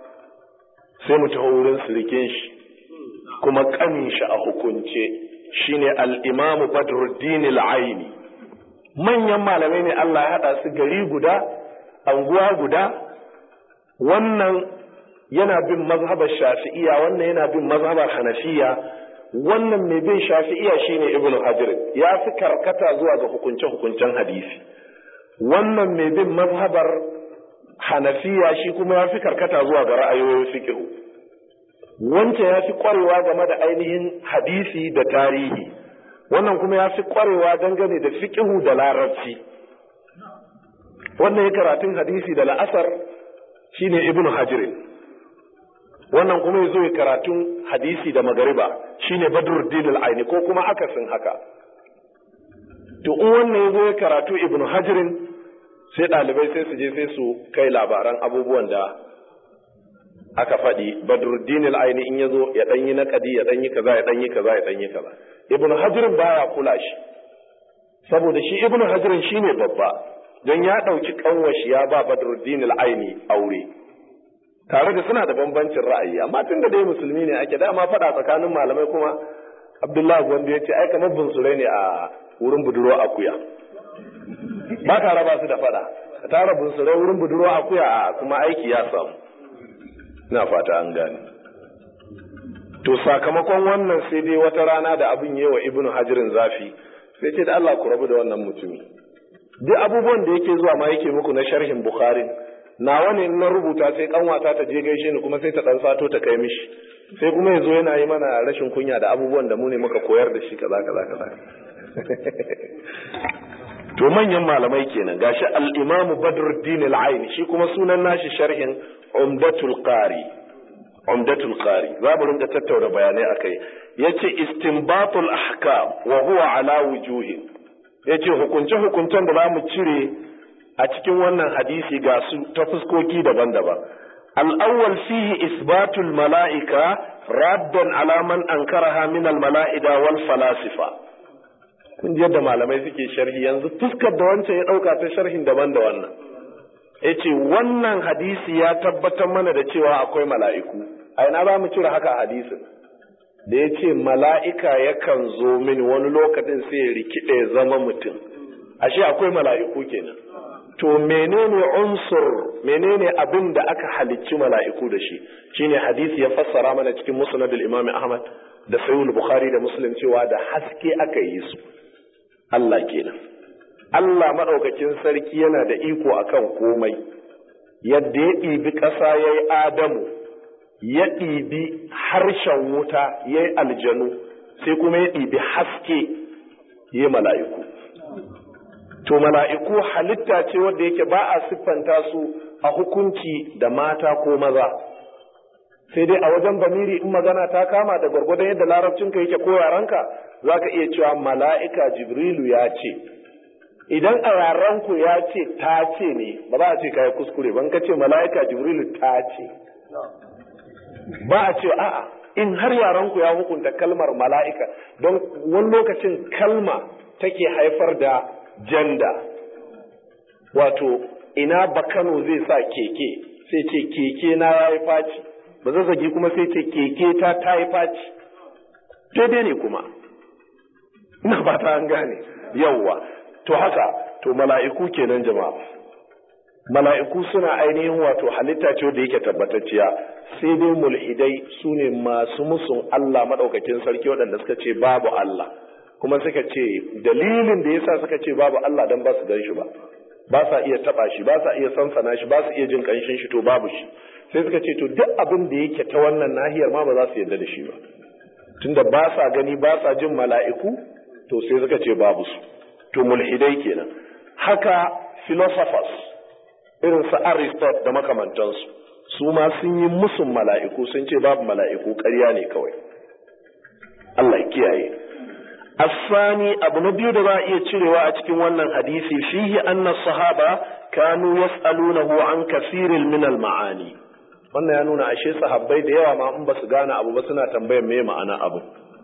sai mu taho wurin sirikin shi kuma kanin shi a hukunce shine al-Imam Badruddin al-Aini manyan malamai ne Allah ya hada su gari guda anguwa guda wannan yana bin mazhabar Shafi'iyya wannan yana bin mazhabar Hanafiya wannan mai bin Shafi'iyya shine Ibn Hajar ya fi karkata zuwa ga hukunce hukuncen hadisi wannan mai bin mazhabar Hanafiya shi kuma ya fi karkata zuwa ga ra'ayoyin fiqh wancan ya fi kwarewa game da ainihin hadisi da tarihi wannan kuma ya fi kwarewa dangane da fiƙihu da larabci wannan ya karatun hadisi da la'asar shine ibnu hajirin wannan kuma ya zo ya karatun hadisi da magariba shine badruddin al-aini ko kuma akasin haka to in wannan ya zo ya karatu ibnu hajirin sai ɗalibai sai su je sai su kai labaran abubuwan da aka faɗi badruddin al-aini in yazo ya danyi naqadi ya danyi kaza ya danyi kaza ya danyi kaza ibn hajar baya kula shi saboda shi ibn hajar shine babba don ya dauki kanwashi ya ba badruddin al-aini aure tare da suna da bambancin ra'ayi amma tun da dai musulmi ne ake dama faɗa tsakanin malamai kuma abdullahi gwanda ya ce ai kamar bunsurai ne a wurin budurwa akuya ba ka raba su da faɗa ka tara bunsurai wurin budurwa akuya a kuma aiki ya samu ina fata an gane to sakamakon wannan sai dai wata rana da abin yi wa ibnu hajirin zafi sai ce da Allah ku rabu da wannan mutumi duk abubuwan da yake zuwa ma yake muku na sharhin bukhari nawa ne na rubuta sai kanwata ta je gaishe ni kuma sai ta dan sato ta kai mishi sai kuma yazo yana yi mana rashin kunya da abubuwan da mu ne muka koyar da shi kaza kaza kaza to manyan malamai kenan gashi al-Imam Badruddin al-Aini shi kuma sunan nashi sharhin Umdatul Qari Umdatul Qari za mu rinka tattauna bayanai akai yace istinbatul ahkam wa huwa ala wujuhin yace hukunce hukuncen da zamu cire a cikin wannan hadisi ga su ta fuskoki daban-daban al-awwal fihi isbatul mala'ika raddan ala man ankaraha min al-mala'ida wal falasifa kun ji yadda malamai suke sharhi yanzu fuskar da wancan ya ɗauka ta sharhin daban da wannan ya ce wannan hadisi ya tabbatar mana da cewa akwai mala'iku a ina za mu cire haka a hadisin da ya ce mala'ika yakan zo mini wani lokacin sai ya rikide ya zama mutum ashe akwai mala'iku kenan to menene unsur menene abin da aka halicci mala'iku da shi shine hadisi ya fassara mana cikin musnad al-imam ahmad da sahih bukhari da muslim cewa da haske aka yi su Allah kenan Allah madaukakin sarki yana da iko akan komai yadda ya ɗibi ƙasa ya yi adamu ya ɗibi harshen wuta ya yi aljanu sai kuma ya ɗibi haske ya yi mala'iku to mala'iku halitta ce wadda yake ba a siffanta su a hukunci da mata ko maza sai dai a wajen bamiri in magana ta kama da gwargwadon yadda larabcinka yake ko yaranka za ka iya cewa mala'ika jibrilu ya ce idan a yaranku ya ce ta ce ne ba za a ce kayi kuskure ban ka ce mala'ika jibrilu ta ce ba a ce a'a in har yaranku ya hukunta kalmar mala'ika don wani lokacin kalma take haifar da janda wato ina bakano zai sa keke sai ce keke na ya yi faci ba zazzagi kuma sai ce keke ta ta yi faci daidai ne kuma ina ba ta an gane yawwa to haka to mala'iku kenan jama'a mala'iku suna ainihin wato halitta ce da yake tabbatacciya sai dai mulhidai su ne masu musun Allah maɗaukakin sarki waɗanda suka ce babu Allah kuma suka ce dalilin da yasa suka ce babu Allah dan ba su gan shi ba ba sa iya taba shi ba sa iya sansana shi ba su iya jin kanshin shi to babu shi sai suka ce to duk abin da yake ta wannan nahiyar ma ba za su yarda da shi ba tunda ba sa gani ba sa jin mala'iku to sai suka ce babu su to mulhidai kenan haka philosophers irin su Aristotle da makamantansu su ma sun yi musun mala'iku sun ce babu mala'iku ƙarya ne kawai Allah ya kiyaye الثاني abu na biyu da za a iya cirewa a cikin wannan hadisi fihi anna sahaba kanu yas'alunahu an kasirin min al-ma'ani wannan ya nuna ashe sahabbai da yawa ma in ba su gane abu ba suna tambayar me ma'ana abu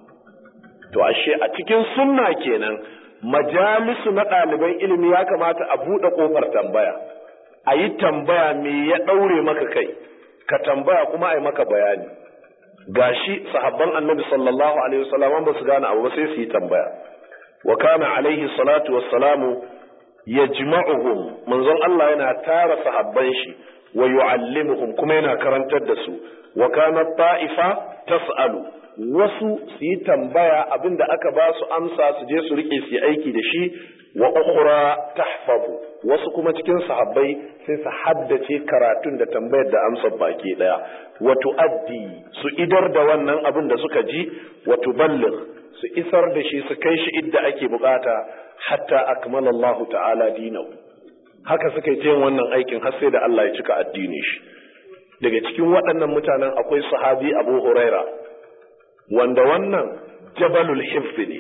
to ashe a cikin sunna kenan majalisu na ɗaliban ilimi ya kamata a buɗe ƙofar tambaya a yi tambaya me ya ɗaure maka kai ka tambaya kuma a yi maka bayani gashi sahabban annabi sallallahu alaihi wasallam ba su gane abu ba sai su yi tambaya wa kana alaihi salatu wassalamu yajma'uhum manzon Allah yana tara sahabban shi wa yu'allimuhum kuma yana karantar da su wa kana ta'ifa tas'alu wasu su yi tambaya abinda aka ba su amsa su je su rike su yi aiki da shi wa ukhra tahfazu wasu kuma cikin sahabbai sai su haddace karatun da tambayar da amsar baki daya wa tuaddi su idar da wannan abin da suka ji wa tuballigh su isar da shi su kai shi idda ake bukata hatta akmala Allah ta'ala dinahu haka suka yi wannan aikin har sai da Allah ya cika addini shi daga cikin waɗannan mutanen akwai sahabi Abu Huraira wanda wannan jabalul hifz ne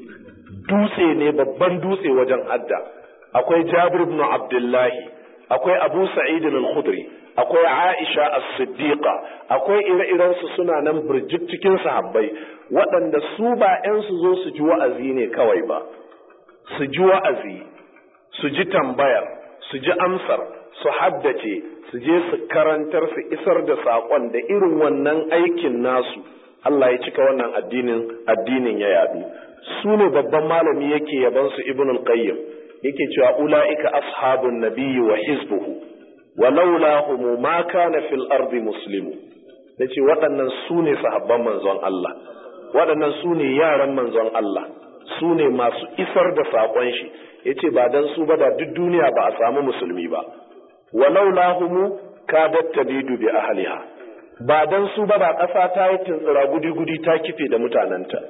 dutse ne babban dutse wajen hadda akwai Jabir ibn Abdullahi akwai Abu Sa'id al-Khudri akwai Aisha as-Siddiqa akwai ire-iren su suna nan burjik cikin sahabbai waɗanda su ba 'yan su zo su ji wa'azi ne kawai ba su ji wa'azi su ji tambayar su ji amsar su haddace su je su karantar su isar da saƙon da irin wannan aikin nasu Allah ya cika wannan addinin addinin ya yadu su ne babban malami yake yaban su ibn al-qayyim yake cewa ulaika ashabun nabiyyi wa hizbuhu wa laulahum ma kana fil ardi muslimu yace waɗannan su ne sahabban manzon Allah waɗannan su ne yaran manzon Allah su ne masu isar da saƙon shi yace ba dan su ba da duk duniya ba a samu musulmi ba wa laulahum kadat tabidu bi ahliha ba dan su ba ba ƙasa ta yi tuntsira gudi-gudi ta kife da mutanenta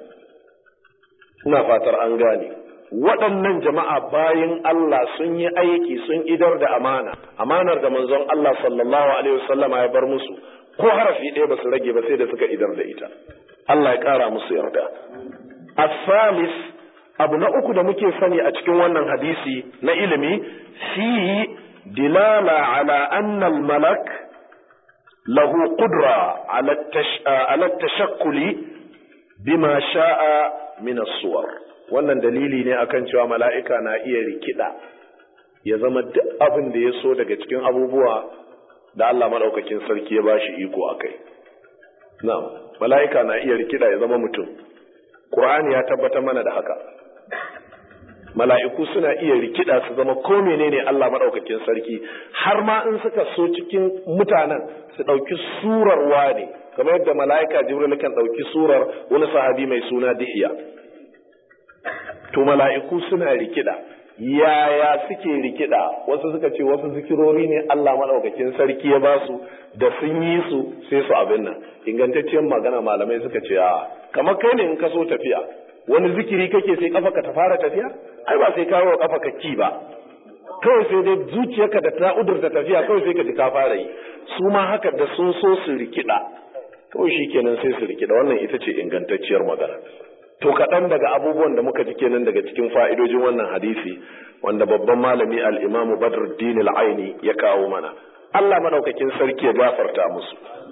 ina fatar an gane waɗannan jama'a bayan Allah sun yi aiki sun idar da amana amanar da manzon Allah sallallahu alaihi wasallama ya bar musu ko harafi ɗaya ba su rage ba sai da suka idar da ita Allah ya ƙara musu yarda asalis abu na uku da muke sani a cikin wannan hadisi na ilimi fi dilala ala anna al-malak lahu qudra ala tashakkuli bima sha'a min as-suwar wannan dalili ne akan cewa mala'ika na iya rikida ya zama duk abin da ya so daga cikin abubuwa da Allah madaukakin sarki ya bashi iko akai na'am mala'ika na iya rikida ya zama mutum Qur'ani ya tabbatar mana da haka mala'iku suna iya rikida su zama ko menene Allah madaukakin sarki har ma in suka so cikin mutanen su ɗauki surar wane kamar yadda mala'ika jibril kan ɗauki surar wani sahabi mai suna dihiya to mala'iku suna rikida yaya suke rikida wasu suka ce wasu zikirori ne Allah madaukakin sarki ya ba su da sun yi su sai su abin nan ingantacciyar magana malamai suka ce a kamar kai ne in ka so tafiya wani zikiri kake sai kafa ka ta fara tafiya ai ba sai kawo kafa ka ki ba kawai sai dai zuciyarka da ta udurta tafiya kawai sai ka ji ka fara yi su ma haka da sun so su rikida kawai shikenan sai su rikida wannan ita ce ingantacciyar magana to kaɗan daga abubuwan da muka ji kenan daga cikin fa'idojin wannan hadisi wanda babban malami al'imamu badruddin al'aini ya kawo mana Allah madaukakin sarki ya gafarta musu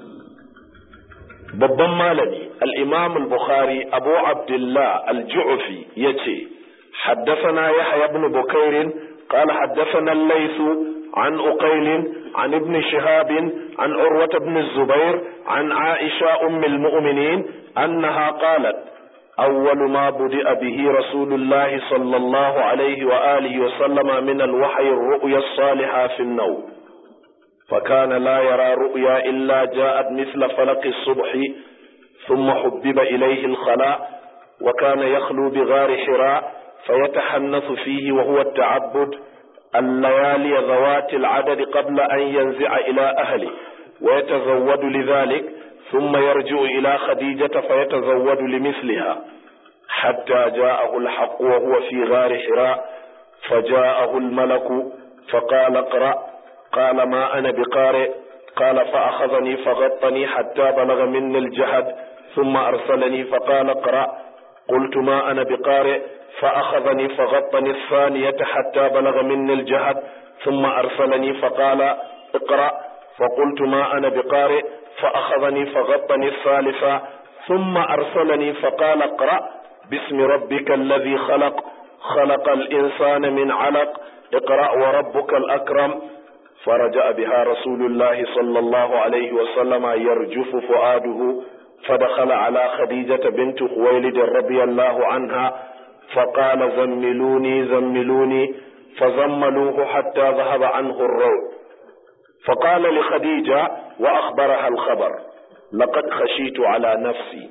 babban malami al'imam al-bukhari abu abdullah al-ju'fi ya ce حدثنا يحيى بن بكير قال حدثنا الليث عن أقيل عن ابن شهاب عن عروة بن الزبير عن عائشة أم المؤمنين أنها قالت أول ما بدأ به رسول الله صلى الله عليه وآله وسلم من الوحي الرؤيا الصالحة في النوم فكان لا يرى رؤيا إلا جاءت مثل فلق الصبح ثم حبب إليه الخلاء وكان يخلو بغار حراء فيتحنث فيه وهو التعبد الليالي ذوات العدد قبل أن ينزع إلى أهله ويتزود لذلك ثم يرجع إلى خديجة فيتزود لمثلها حتى جاءه الحق وهو في غار حراء فجاءه الملك فقال اقرأ قال ما أنا بقارئ قال فأخذني فغطني حتى بلغ مني الجهد ثم أرسلني فقال اقرأ قلت ما أنا بقارئ فأخذني فغطني الثانية حتى بلغ مني الجهد ثم أرسلني فقال اقرأ فقلت ما أنا بقارئ فأخذني فغطني الثالثة ثم أرسلني فقال اقرأ باسم ربك الذي خلق خلق الإنسان من علق اقرأ وربك الأكرم فرجع بها رسول الله صلى الله عليه وسلم يرجف فؤاده فدخل على خديجة بنت خويلد رضي الله عنها فقال زملوني زملوني فزملوه حتى ذهب عنه الروع فقال لخديجة وأخبرها الخبر لقد خشيت على نفسي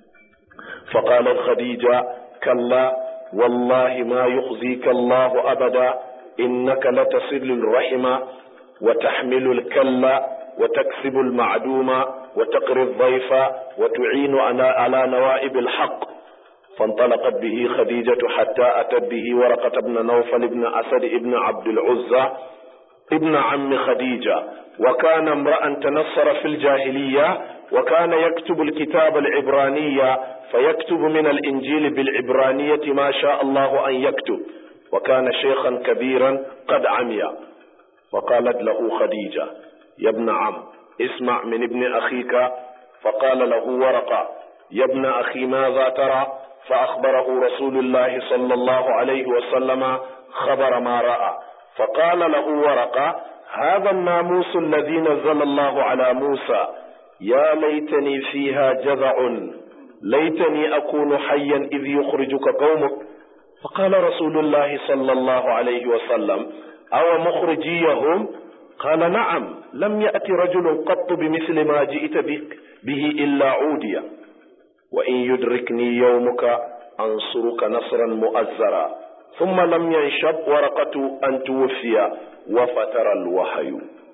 فقالت خديجة كلا والله ما يخزيك الله أبدا إنك لتصل الرحم وتحمل الكلا وتكسب المعدوم وتقري الضيف وتعين على, على نوائب الحق فانطلقت به خديجة حتى أتت به ورقة بن نوفل بن أسد بن عبد العزى ابن عم خديجة وكان امرأ تنصر في الجاهلية وكان يكتب الكتاب العبرانية فيكتب من الإنجيل بالعبرانية ما شاء الله أن يكتب وكان شيخا كبيرا قد عمي فقالت له خديجة يا ابن عم اسمع من ابن أخيك فقال له ورقة يا ابن أخي ماذا ترى فأخبره رسول الله صلى الله عليه وسلم خبر ما رأى فقال له ورقة هذا الناموس الذي نزل الله على موسى يا ليتني فيها جذع ليتني أكون حيا إذ يخرجك قومك فقال رسول الله صلى الله عليه وسلم أو مخرجيهم قال نعم لم يأت رجل قط بمثل ما جئت بك به إلا عوديا وإن يدركني يومك أنصرك نصرا مؤزرا ثم لم ينشب ورقة أن توفي وفتر الوحي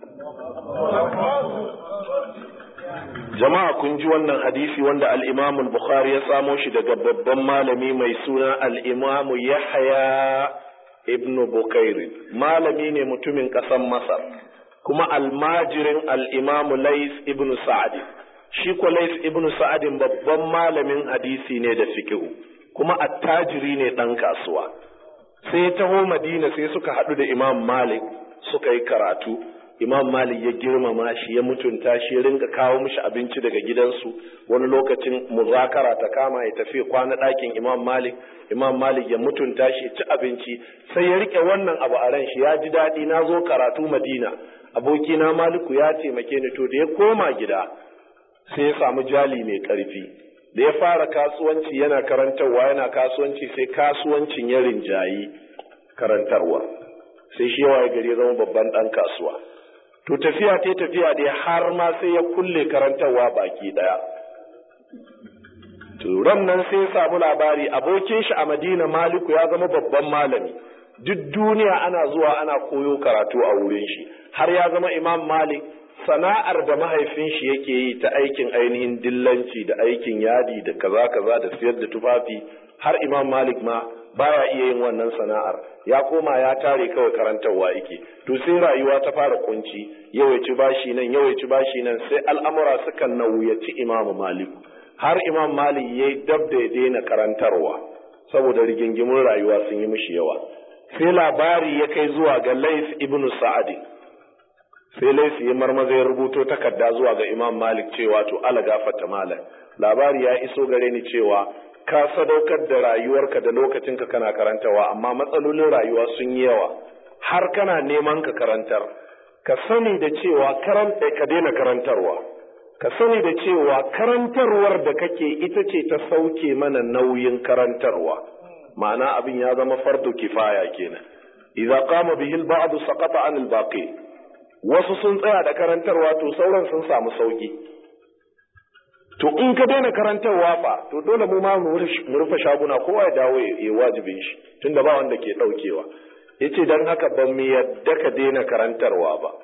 jama'a kun ji wannan hadisi wanda al-Imam al-Bukhari ya samo shi daga babban malami mai suna al-Imam Yahya ibn Bukair malami ne mutumin ƙasar Masar kuma almajirin al-Imam Lais ibn Sa'd shi ko Lais ibn Sa'd babban malamin hadisi ne da fiqh kuma attajiri ne dan kasuwa sai ya taho Madina sai suka haɗu da Imam Malik suka yi karatu Imam Malik ya girmama shi ya mutunta shi ya rinka kawo mishi abinci daga gidansu wani lokacin muzakara ta kama ya tafi kwana ɗakin Imam Malik Imam Malik ya mutunta shi ya ci abinci sai ya rike wannan abu a ran shi ya ji daɗi na zo karatu Madina abokina Maliku ya taimake ni to da ya koma gida sai ya samu jali mai ƙarfi da ya fara kasuwanci yana karantarwa yana kasuwanci sai kasuwancin ya rinjayi karantarwa sai shi yawa gari zama babban ɗan kasuwa to tafiya ta tafiya dai har ma sai ya kulle karantarwa baki ɗaya to ran nan sai ya samu labari abokin shi a madina maliku ya zama babban malami duk duniya ana zuwa ana koyo karatu a wurin shi har ya zama imam malik sana'ar da mahaifin shi yake yi ta aikin ainihin dillanci da aikin yadi da kaza kaza da siyar da tufafi har imam malik ma baya iya yin wannan sana'ar ya koma ya tare kawai karantarwa yake to sai rayuwa ta fara kunci yau ya ci bashi nan yau ya ci bashi nan sai al'amura suka nauyaci imam malik har imam malik ya dab da ya daina karantarwa saboda rigingimun rayuwa sun yi mishi yawa sai labari ya kai zuwa ga lais ibnu sa'adi sai laifi ya marmaza ya rubuto takarda zuwa ga imam malik cewa to ala gafata malam labari ya iso gare ni cewa ka sadaukar da rayuwarka da lokacinka kana karantawa amma matsalolin rayuwa sun yi yawa har kana neman ka karantar ka sani da cewa karanta ka daina karantarwa ka sani da cewa karantarwar da kake ita ce ta sauke mana nauyin karantarwa ma'ana abin ya zama fardu kifaya kenan idza qama bihi al-ba'd saqata 'an al-baqi wasu sun tsaya da karantarwa to sauran sun samu sauki to in ka daina karantarwa fa to dole mu ma mu rufe shaguna kowa ya dawo ya wajibin shi tunda ba wanda ke daukewa yace dan haka ban mu yadda ka daina karantarwa ba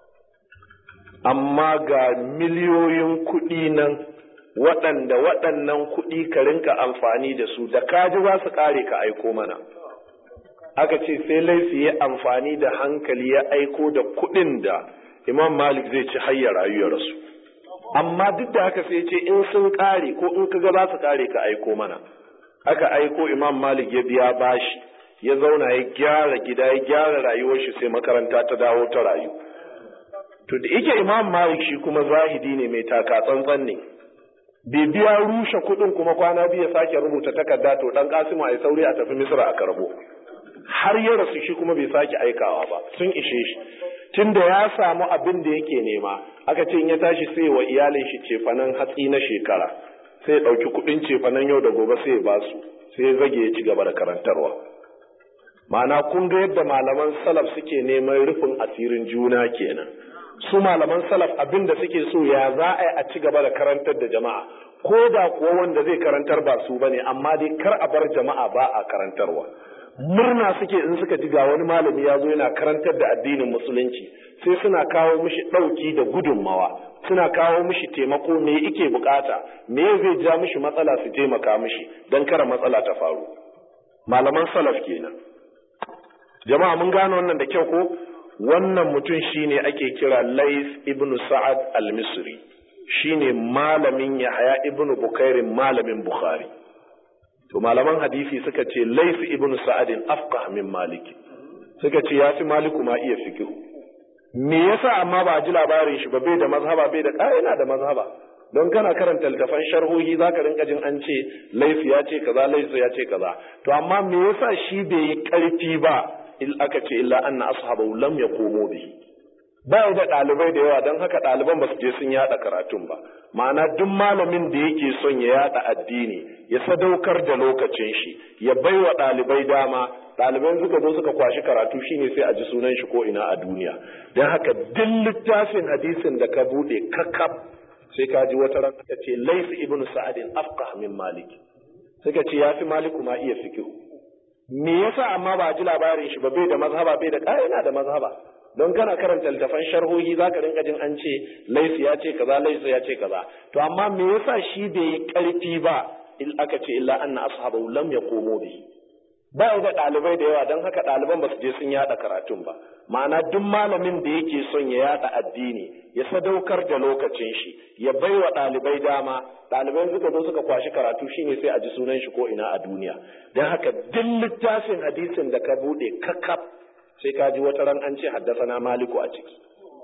amma ga miliyoyin kuɗi nan waɗanda waɗannan kuɗi ka rinka amfani da su da kaji za su ƙare ka aiko mana aka ce sai laifi ya amfani da hankali ya aiko da kuɗin da imam malik zai ci hayya rayuwar su amma duk da haka sai ce in sun ƙare ko in ka ga za su ƙare ka aiko mana aka aiko imam malik ya biya bashi ya zauna ya gyara gida ya gyara rayuwar shi sai makaranta ta dawo ta rayu to da yake imam malik shi kuma zahidi ne mai taka tsantsan ne bai biya rushe kuɗin kuma kwana biyu ya sake rubuta takarda to dan kasimu ai sauri a tafi misra a karbo har ya rasu shi kuma bai sake aikawa ba sun ishe shi tunda ya samu abin da yake nema aka ce in ya tashi sai wa iyalin shi cefanen hatsi na shekara sai ya ɗauki kuɗin cefanen yau da gobe sai ya ba su sai ya zage ya ci gaba da karantarwa ma'ana kun ga yadda malaman salaf suke neman rufin asirin juna kenan su malaman salaf abin da suke so ya za a yi a ci gaba da karantar da jama'a ko da kuwa wanda zai karantar ba su bane amma dai kar a bar jama'a ba a karantarwa murna suke in suka ji ga wani malami ya zo yana karantar da addinin musulunci sai suna kawo mishi ɗauki da gudunmawa suna kawo mishi taimako me ike bukata me zai ja mishi matsala su taimaka mishi don kara matsala ta faru malaman salaf kenan jama'a mun gane wannan da kyau ko wannan mutum shine ake kira Lais ibn Sa'ad al-Misri shine malamin Yahya ibn Bukairin malamin Bukhari to malaman hadisi suka ce Lais ibn Sa'ad afqah min Malik suka ce ya fi Maliku ma iya fiqh me yasa amma ba ji labarin shi ba bai da mazhaba bai da yana da mazhaba don kana karanta littafan sharhohi zaka rinka jin an ce Lais ya ce kaza Lais ya ce kaza to amma me yasa shi bai yi karfi ba il aka ce illa anna ashabahu lam yaqumu bihi ba da ɗalibai da yawa don haka ɗaliban ba su je sun yada karatun ba ma'ana duk malamin da yake son ya yada addini ya sadaukar da lokacin shi ya bai wa ɗalibai dama ɗaliban suka zo suka kwashi karatu shine sai a ji sunan shi ko ina a duniya don haka duk littafin hadisin da ka buɗe kakkaf sai ka ji wata ran aka ce laifi ibnu sa'adin afqah min malik suka ce ya fi maliku ma iya fikihu me yasa amma ba ji labarin shi ba bai da mazhaba bai da yana da mazhaba don kana karanta littafan sharhohi zaka rinka jin an ce laifi ya ce kaza laifi ya ce kaza to amma me yasa shi bai yi karfi ba il aka ce illa anna ashabahu lam yaqumu bi ba da ɗalibai da yawa don haka ɗaliban ba su je sun yada karatun ba ma'ana duk malamin da yake son ya yada addini ya sadaukar da lokacin shi ya bai wa ɗalibai dama ɗalibai suka zo suka kwashi karatu shine sai a ji sunan shi ko ina a duniya don haka duk littafin hadisin da ka buɗe kakaf sai ka ji wata ran an ce haddasana maliku a ciki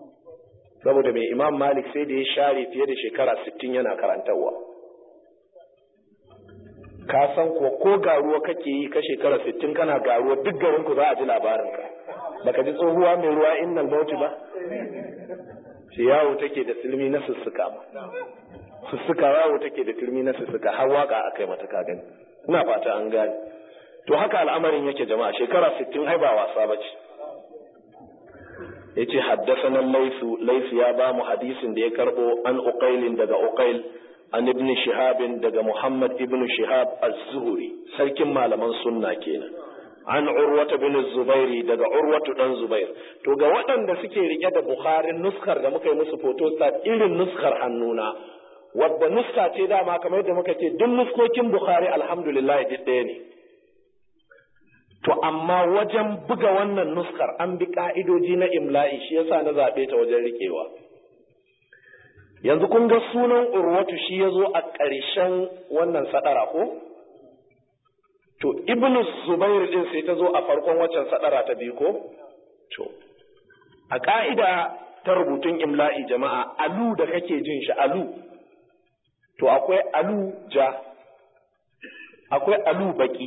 saboda mai imam malik sai da ya share fiye da shekara sittin yana karantarwa ka san ko ko garuwa kake yi ka shekara sittin kana garuwa duk garin ku za a ji labarin ka baka ji tsohuwa mai ruwa innal mauti ba shi yawo take da silmi na sussuka ba sussuka yawo take da turmi na sussuka har waka akai mata ka gani ina fata an gane to haka al'amarin yake jama'a shekara 60 ai ba wasa bace yace haddathana laysu laysu ya ba mu hadisin da ya karbo an uqailin daga uqail an ibn shihab daga muhammad ibn shihab az-zuhri sarkin malaman sunna kenan an urwata bin zubairi daga urwatu dan zubair to ga waɗanda suke rike da bukharin nuskar da muka yi musu photostat irin nuskar hannuna wadda nuska ce dama kamar yadda muka ce duk nuskokin bukhari alhamdulillah duk ɗaya ne to amma wajen buga wannan nuskar an bi ka'idoji na imla'i shi yasa na zaɓe ta wajen riƙewa yanzu kun ga sunan urwatu shi ya zo a ƙarshen wannan sadara ko to ibn zubair din sai ta zo a farkon waccan sadara ta biyu ko to a ka'ida ta rubutun imla'i jama'a alu da kake jin shi alu to akwai alu ja akwai alu baki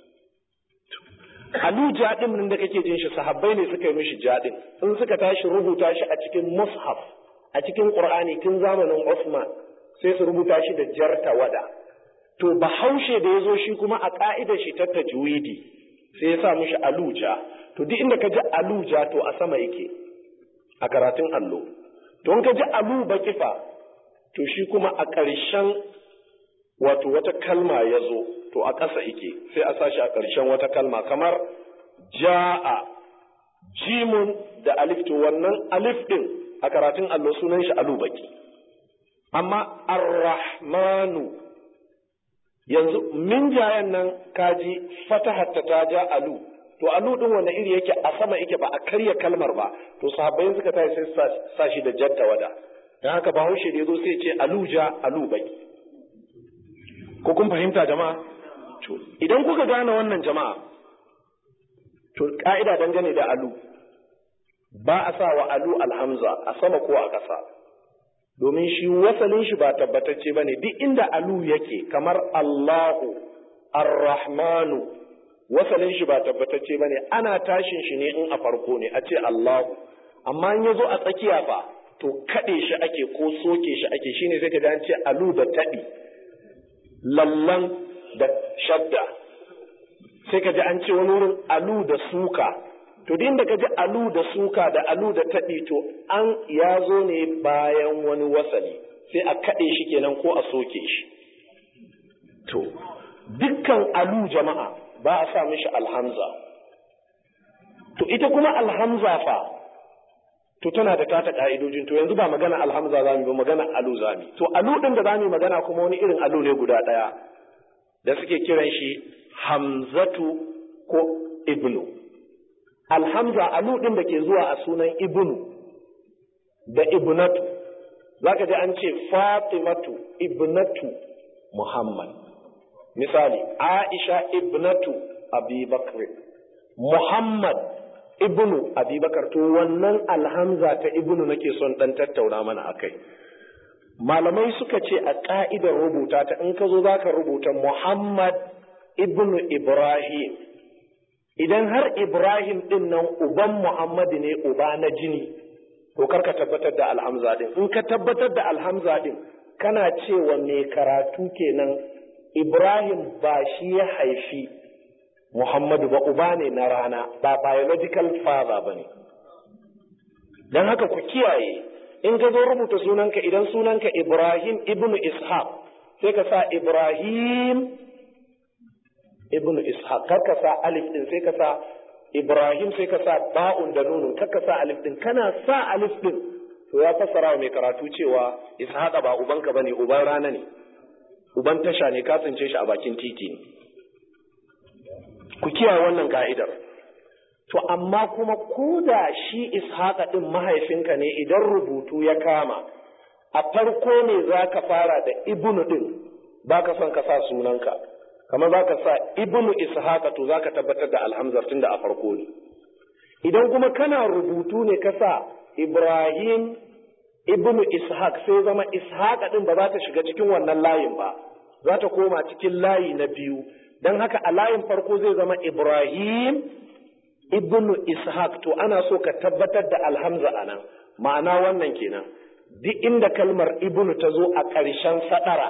alu ja din nan da kake jin shi sahabbai ne suka yi mishi ja din in suka tashi rubuta shi a cikin mushaf a cikin qur'ani tun zamanin Uthman sai su rubuta shi da jar tawada to bahaushe da ya zo shi kuma a ka'idar shi ta tajwidi sai ya sa mishi aluja to duk inda ka ji aluja to a sama yake a karatun allo to in ka ji alu bakifa to shi kuma a ƙarshen wato wata kalma ya zo to a ƙasa yake sai a sashi a ƙarshen wata kalma kamar ja'a jimun da alif to wannan alif din a karatun allo sunan shi alu baki amma ar-rahmanu yanzu min jayan nan kaji fatahatta ta ja alu to alu din wanda iri yake a sama yake ba a karya kalmar ba to sahabbai suka tashi sai sa shi da jatta wada dan haka bahaushe da yazo sai ce alu ja alu bai ko kun fahimta jama'a to idan kuka gane wannan jama'a to ka'ida dangane da alu ba a sa wa alu alhamza a sama ko a ƙasa domin shi wasalin shi ba tabbatacce ba ne duk inda alu yake kamar Allahu Ar-Rahmanu wasalin shi ba tabbatacce ba ne ana tashin shi ne in a farko ne a ce Allahu amma in ya zo a tsakiya fa to kaɗe shi ake ko soke shi ake shine sai ka an ce alu da taɗi lallan da shadda sai ka ji an ce wani wurin alu da suka to din da ka ji alu da suka da alu da taɗi to an ya zo ne bayan wani wasali sai a kaɗe shi kenan ko a soke shi to dukkan alu jama'a ba a sa mishi alhamza to ita kuma alhamza fa to tana da tata ka'idojin to yanzu ba magana alhamza za mu ba magana alu za mu to alu din da za mu magana kuma wani irin alu ne guda ɗaya da suke kiran shi hamzatu ko ibnu alhamza alu din da ke zuwa a sunan ibnu da ibnatu zaka ji an ce fatimatu ibnatu muhammad misali aisha ibnatu abubakar muhammad ibnu abubakar to wannan alhamza ta ibnu nake son dan tattauna mana akai malamai suka ce a ka'idar rubuta ta in ka zo zaka rubuta muhammad ibnu ibrahim idan har Ibrahim ɗin nan uban Muhammadu ne uba na jini, to kar ka tabbatar da alhamza ɗin. In ka tabbatar da alhamza ɗin, kana cewa mai karatu kenan Ibrahim ba shi ya haifi Muhammadu ba uba ne na rana, ba biological father ba ne. Don haka ku kiyaye, in ka zo rubuta sunanka idan sunanka Ibrahim ibnu Ishaq, sai ka sa Ibrahim ibnu ishaq kar ka sa alif din sai ka sa ibrahim sai ka sa ba'un da nunun kar ka sa alif din kana sa alif din to ya fassara wa mai karatu cewa ishaqa ba ubanka bane uban rana ne uban tasha ne ka tsince shi a bakin titi ne ku kiyaye wannan ka'idar to amma kuma ko da shi ishaqa din mahaifinka ne idan rubutu ya kama a farko ne za ka fara da ibnu din ba ka son ka sa sunanka kamar za ka sa ibnu ishaqa to za ka tabbatar da alhamzar tunda a farko ne idan kuma kana rubutu ne ka sa ibrahim ibnu ishaq sai zama ishaqa din ba za ta shiga cikin wannan layin ba za ta koma cikin layi na biyu don haka a layin farko zai zama ibrahim ibnu ishaq to ana so ka tabbatar da alhamza a nan ma'ana wannan kenan duk inda kalmar ibnu ta zo a ƙarshen sadara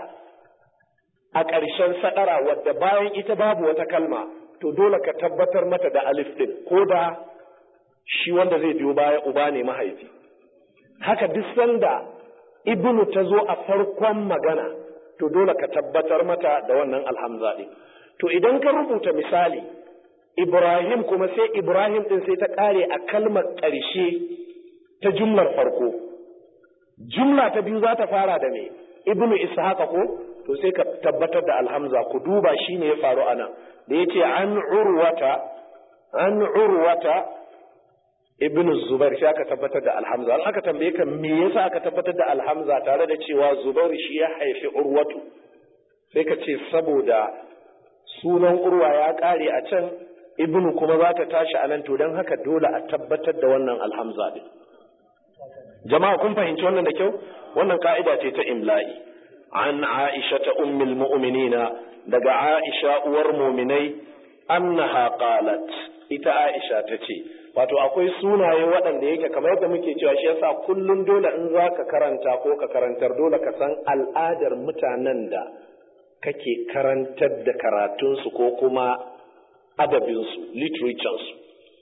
a ƙarshen sadara wadda bayan ita babu wata kalma to dole ka tabbatar mata da alif din ko da shi wanda zai biyo baya uba ne mahaifi haka duk sanda ibnu ta zo a farkon magana to dole ka tabbatar mata da wannan alhamza din to idan ka rubuta misali ibrahim kuma sai ibrahim din sai ta ƙare a kalmar ƙarshe ta jumlar farko jumla ta biyu za ta fara da me ibnu ishaqa ko to sai ka tabbatar da alhamza ku duba shi ne ya faru anan da yace an urwata an urwata ibnu zubair sai aka tabbatar da alhamza an aka tambaye ka me yasa aka tabbatar da alhamza tare da cewa zubair shi ya haifi urwatu sai ka ce saboda sunan urwa ya kare a can ibnu kuma za ta tashi a nan to don haka dole a tabbatar da wannan alhamza din jama'a kun fahimci wannan da kyau wannan ka'ida ce ta imla'i an aisha ta ummul mu'minina daga aisha uwar mu'minai annaha qalat ita aisha ta ce wato akwai sunaye waɗanda yake kamar yadda muke cewa shi yasa kullum dole in za ka karanta ko ka karantar dole ka san al'adar mutanen da kake karantar da karatunsu ko kuma adabinsu literaturensu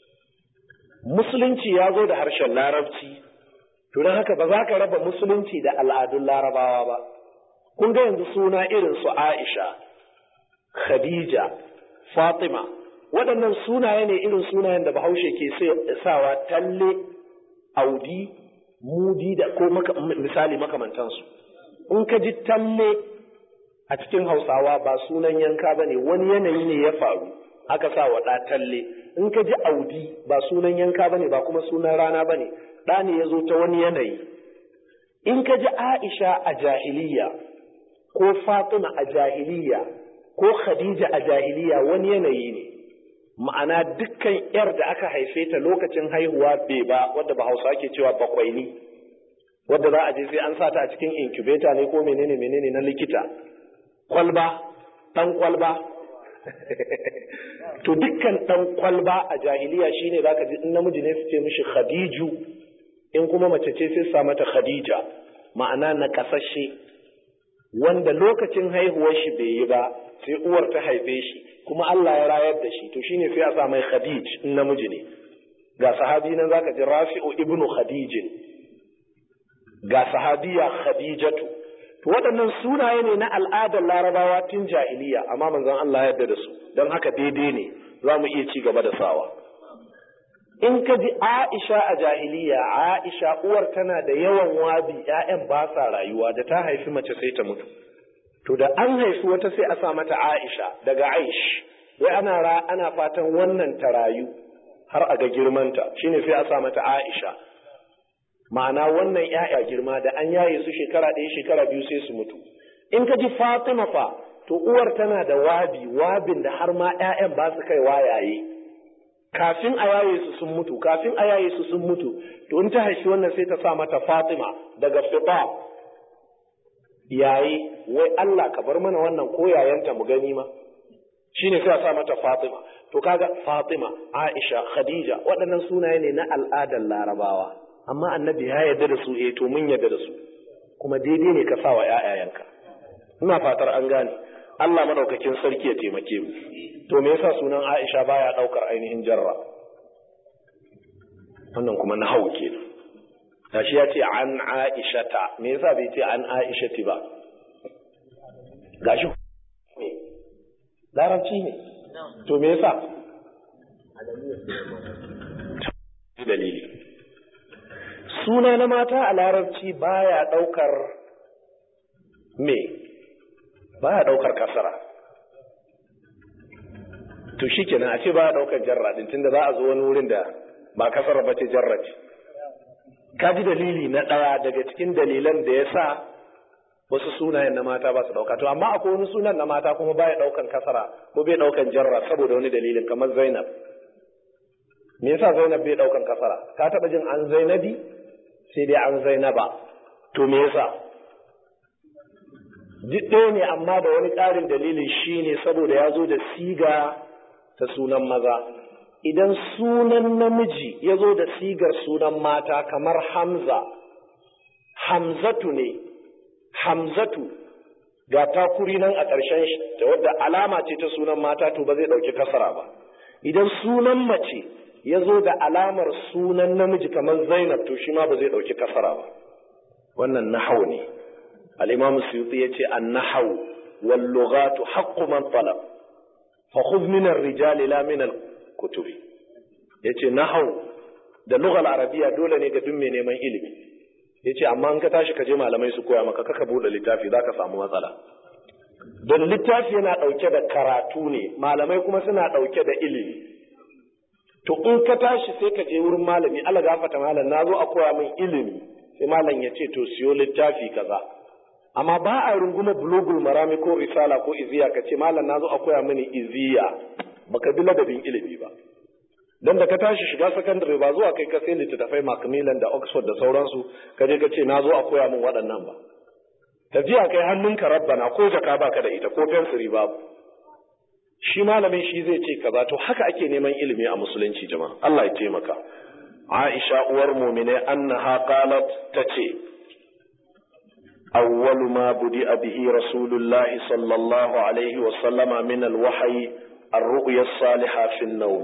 musulunci ya zo da harshen larabci to don haka ba za ka raba musulunci da al'adun larabawa ba kun ga yanzu suna irin su aisha khadija fatima waɗannan sunaye ne irin sunayen da bahaushe ke sawa talle audi mudi da ko misali makamantansu in ka ji talle a cikin hausawa ba sunan yanka ba ne wani yanayi ne ya faru aka sa wa ɗa talle in ka ji audi ba sunan yanka ba ne ba kuma sunan rana ba ne ɗa ne ya zo ta wani yanayi in ka ji aisha a jahiliya ko fatima a jahiliya ko khadija a jahiliya wani yanayi ne ma'ana dukkan yar da aka haife ta lokacin haihuwa bai ba wadda ba hausa ke cewa bakwaini wadda za a je sai an sa ta a cikin incubator ne ko menene menene na likita kwalba dan kwalba to dukkan dan kwalba a jahiliya shine zaka ji in namiji ne su ce mishi khadiju in kuma mace ce sai sa mata khadija ma'ana na kasashe wanda lokacin haihuwar shi bai yi ba sai uwar ta haife shi kuma Allah ya rayar da shi to shine sai a sa mai khadij in namiji ne ga sahabi nan zaka ji rafi'u ibnu khadijin ga sahabiya khadijatu to waɗannan sunaye ne na al'adar larabawa tun jahiliya amma manzon Allah ya yarda da su don haka daidai ne za mu iya ci gaba da sawa in ka ji Aisha a jahiliya Aisha uwar tana da yawan wabi ƴaƴan ba sa rayuwa da ta haifi mace sai ta mutu to da an haifi wata sai a sa mata Aisha daga Aish wai ana ra ana fatan wannan ta rayu har a ga girmanta shine sai a sa mata Aisha ma'ana wannan ƴaƴa girma da an yaye su shekara ɗaya shekara biyu sai su mutu in ka ji Fatima fa to uwar tana da wabi wabin da har ma ƴaƴan ba su kai wayaye kafin a yaye su sun mutu kafin a yaye su sun mutu to in ta haifi wannan sai ta sa mata Fatima daga fita yayi wai Allah ka bar mana wannan ko yayanta mu gani ma shine sai a sa mata Fatima to kaga Fatima Aisha Khadija waɗannan sunaye ne na al'adar Larabawa amma annabi ya yarda da su eh to mun yarda da su kuma daidai ne ka sa wa ƴaƴayenka ina fatar an gane Allah madaukakin sarki ya taimake mu to me yasa sunan Aisha baya daukar ainihin jarra wannan kuma na hau kenan gashi ya ce an Aisha ta me yasa bai ce an Aisha ti ba gashi me larabci ne to me yasa dalili suna na mata a larabci baya daukar me baya daukar kasara to shi kenan a ce ba a ɗaukar jarra din tunda za a zo wani wurin da ba kasar ba ce jarra ce ka ji dalili na ɗaya daga cikin dalilan da ya sa wasu sunayen na mata ba su ɗauka to amma akwai wani sunan na mata kuma baya ɗaukan kasara ko bai ɗaukan jarra saboda wani dalilin kamar zainab me yasa zainab bai ɗaukan kasara ka taɓa jin an zainabi sai dai an zainaba to me yasa duk ɗaya ne amma da wani ƙarin dalili shine saboda ya zo da siga ta sunan maza idan sunan namiji ya zo da sigar sunan mata kamar hamza hamzatu ne hamzatu ga takuri nan a ƙarshen shi da wadda alama ce ta sunan mata to ba zai ɗauki kasara ba idan sunan mace ya zo da alamar sunan namiji kamar zainab to shi ma ba zai ɗauki kasara ba wannan nahau ne al-imam suyuti ya ce an nahau wal lughatu haqqu man talab fa khudh min ar-rijali la min al-kutubi yace nahau da lughal arabiya dole ne ga duk mai neman ilimi yace amma in ka tashi ka je malamai su koya maka kaka bude littafi zaka samu matsala don littafi yana ɗauke da karatu ne malamai kuma suna ɗauke da ilimi to in ka tashi sai ka je wurin malami Allah gafata malam na zo a koya min ilimi sai malam ya ce to siyo littafi kaza amma ba a runguma bulugul marami ko risala ko iziya ka ce malam na zo a koya mini iziya baka bi ladabin ilimi ba don da ka tashi shiga sakandare ba zuwa kai ka sai littattafai macmillan da oxford da sauransu ka je ka ce na zo a koya min waɗannan ba tafiya kai hannunka rabbana ko jaka baka da ita ko fensiri babu shi malamin shi zai ce kaza to haka ake neman ilimi a musulunci jama'a Allah ya taimaka Aisha uwar mu'mine annaha qalat tace awwalu ma budi bihi rasulullahi sallallahu alaihi wa sallama min alwahyi ar-ru'ya as-salihah fi an-nawm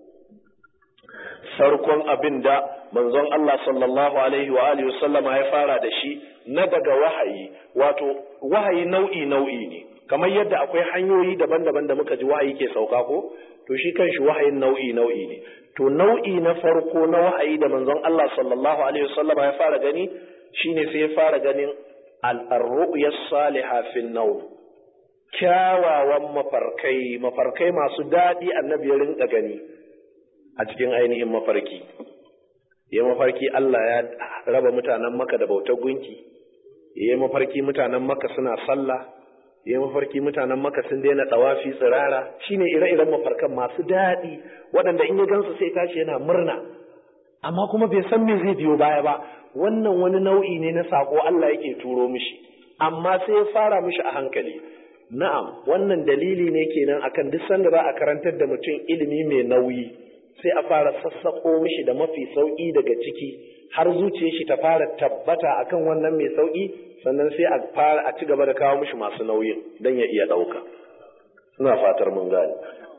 farkon abinda manzon Allah sallallahu alaihi wa alihi wa sallama ya fara da shi na daga wahayi wato wahayi nau'i nau'i ne kamar yadda akwai hanyoyi daban-daban da muka ji wahayi ke sauka ko to shi kanshi wahayin nau'i nau'i ne to nau'i na farko na wahayi da manzon Allah sallallahu alaihi wasallam ya fara gani shine sai ya fara ganin al-ru'ya salihah fi nawm kyawawan mafarkai mafarkai masu daɗi annabi ya rinka gani a cikin ainihin mafarki ya mafarki Allah ya raba mutanen maka da bautar gunki ya mafarki mutanen maka suna sallah ya mafarki mutanen maka sun daina tsawafi tsirara shine ire-iren mafarkan masu daɗi waɗanda in ya gansu sai tashi yana murna amma kuma bai san me zai biyo baya ba wannan wani nau'i ne na sako Allah yake turo mishi amma sai ya fara mishi a hankali na'am wannan dalili ne kenan akan duk sanda za a karantar da mutum ilimi mai nauyi sai a fara sassaƙo mishi da mafi sauƙi daga ciki har zuciyar shi ta fara tabbata akan wannan mai sauƙi sannan sai a fara a ci gaba da kawo mishi masu nauyin don ya iya ɗauka ina fatar mun gane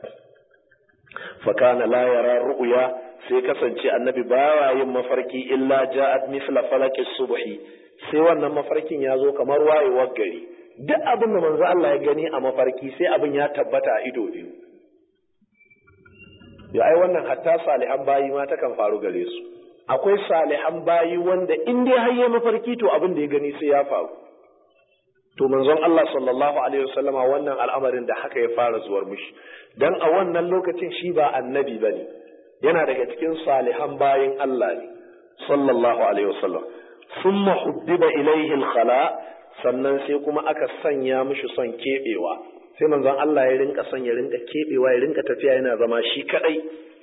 fakana la yara ru'ya sai kasance annabi baya yin mafarki illa ja'at misla falaki subhi sai wannan mafarkin ya zo kamar wayewar gari duk abin da manzo Allah ya gani a mafarki sai abin ya tabbata a ido biyu ya ai wannan hatta salihan bayi ma takan faru gare su akwai salihan bayi wanda in dai har ya mafarki to abin da ya gani sai ya faru to manzon Allah sallallahu alaihi wasallama wannan al'amarin da haka ya fara zuwar mushi dan a wannan lokacin shi ba annabi bane yana daga cikin salihan bayin Allah ne sallallahu alaihi wasallam thumma hubbiba ilayhi al-khala sannan sai kuma aka sanya mishi son kebewa sai manzon Allah ya rinka son ya rinka kebewa ya rinka tafiya yana zama shi kadai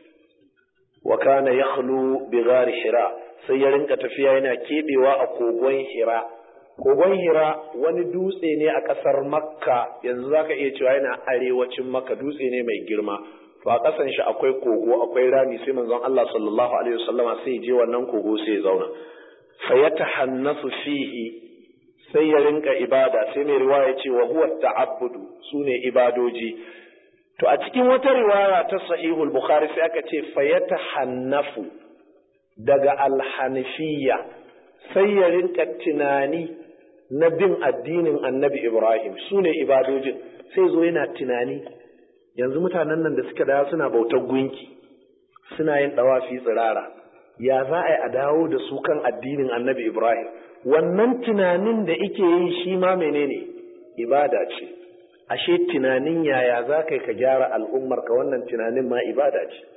wa kana yakhlu bi ghari hira sai ya rinka tafiya yana kebewa a kogon hira kogon hira wani dutse ne a kasar makka yanzu zaka iya cewa yana arewacin makka dutse ne mai girma to a kasan shi akwai kogo akwai rami sai manzon Allah sallallahu alaihi wasallama sai je wannan kogo sai ya zauna fayatahannasu fihi sai ya rinka ibada sai mai riwaya ce wa huwa ta'abbudu sune ibadoji to a cikin wata riwaya ta sahihul bukhari sai aka ce fayatahannafu daga alhanifiyya sai ya rinka tunani na bin addinin annabi ibrahim sune ibadojin sai zo yana tunani yanzu mutanen nan da suka dawo suna bautar gunki suna yin dawafi tsirara ya za a yi a dawo da su kan addinin annabi ibrahim wannan tunanin da ike yi shi ma menene ibada ce ashe tunanin yaya za ka ka gyara al'ummar ka wannan tunanin ma ibada ce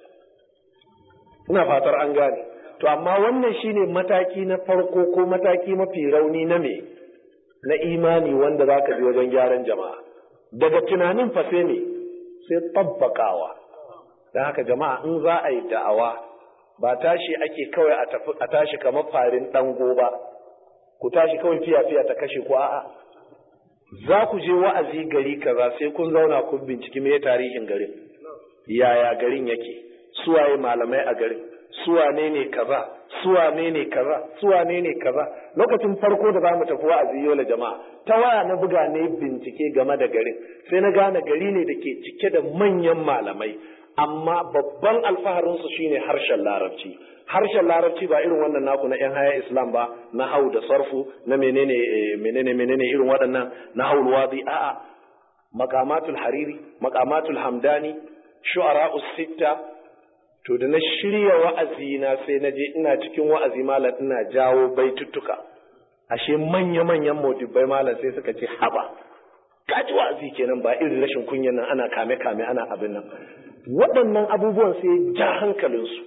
ina fatar an gane to amma wannan shine mataki na farko ko mataki mafi rauni na me na imani wanda za ka bi wajen gyaran jama'a daga tunanin fa sai ne sai tabbakawa don haka jama'a in za a yi da'awa ba tashi ake kawai a tashi kamar farin ɗango ba ku tashi kawai fiya-fiya ta kashe ku a'a za ku je wa'azi gari kaza sai kun zauna kun binciki me tarihin garin yaya garin yake suwaye malamai a garin suwane ne kaza suwane ne kaza suwane ne kaza lokacin farko da zamu tafi wa'azi yola jama'a ta waya na buga ne bincike game da garin sai na gane gari ne da ke cike da manyan malamai amma babban alfaharin su shine harshen larabci harshen larabci ba irin wannan naku na yan haya islam ba na hau da sarfu na menene menene menene irin waɗannan na hau wadi a'a maqamatul hariri maqamatul hamdani shu'ara'us sitta to da na shirya wa'azi na sai na je ina cikin wa'azi malam ina jawo baituttuka ashe manya-manyan modibbai malam sai suka ce haba kaji wa'azi kenan ba irin rashin kunyan nan ana kame-kame ana abin nan waɗannan abubuwan sai ja hankalinsu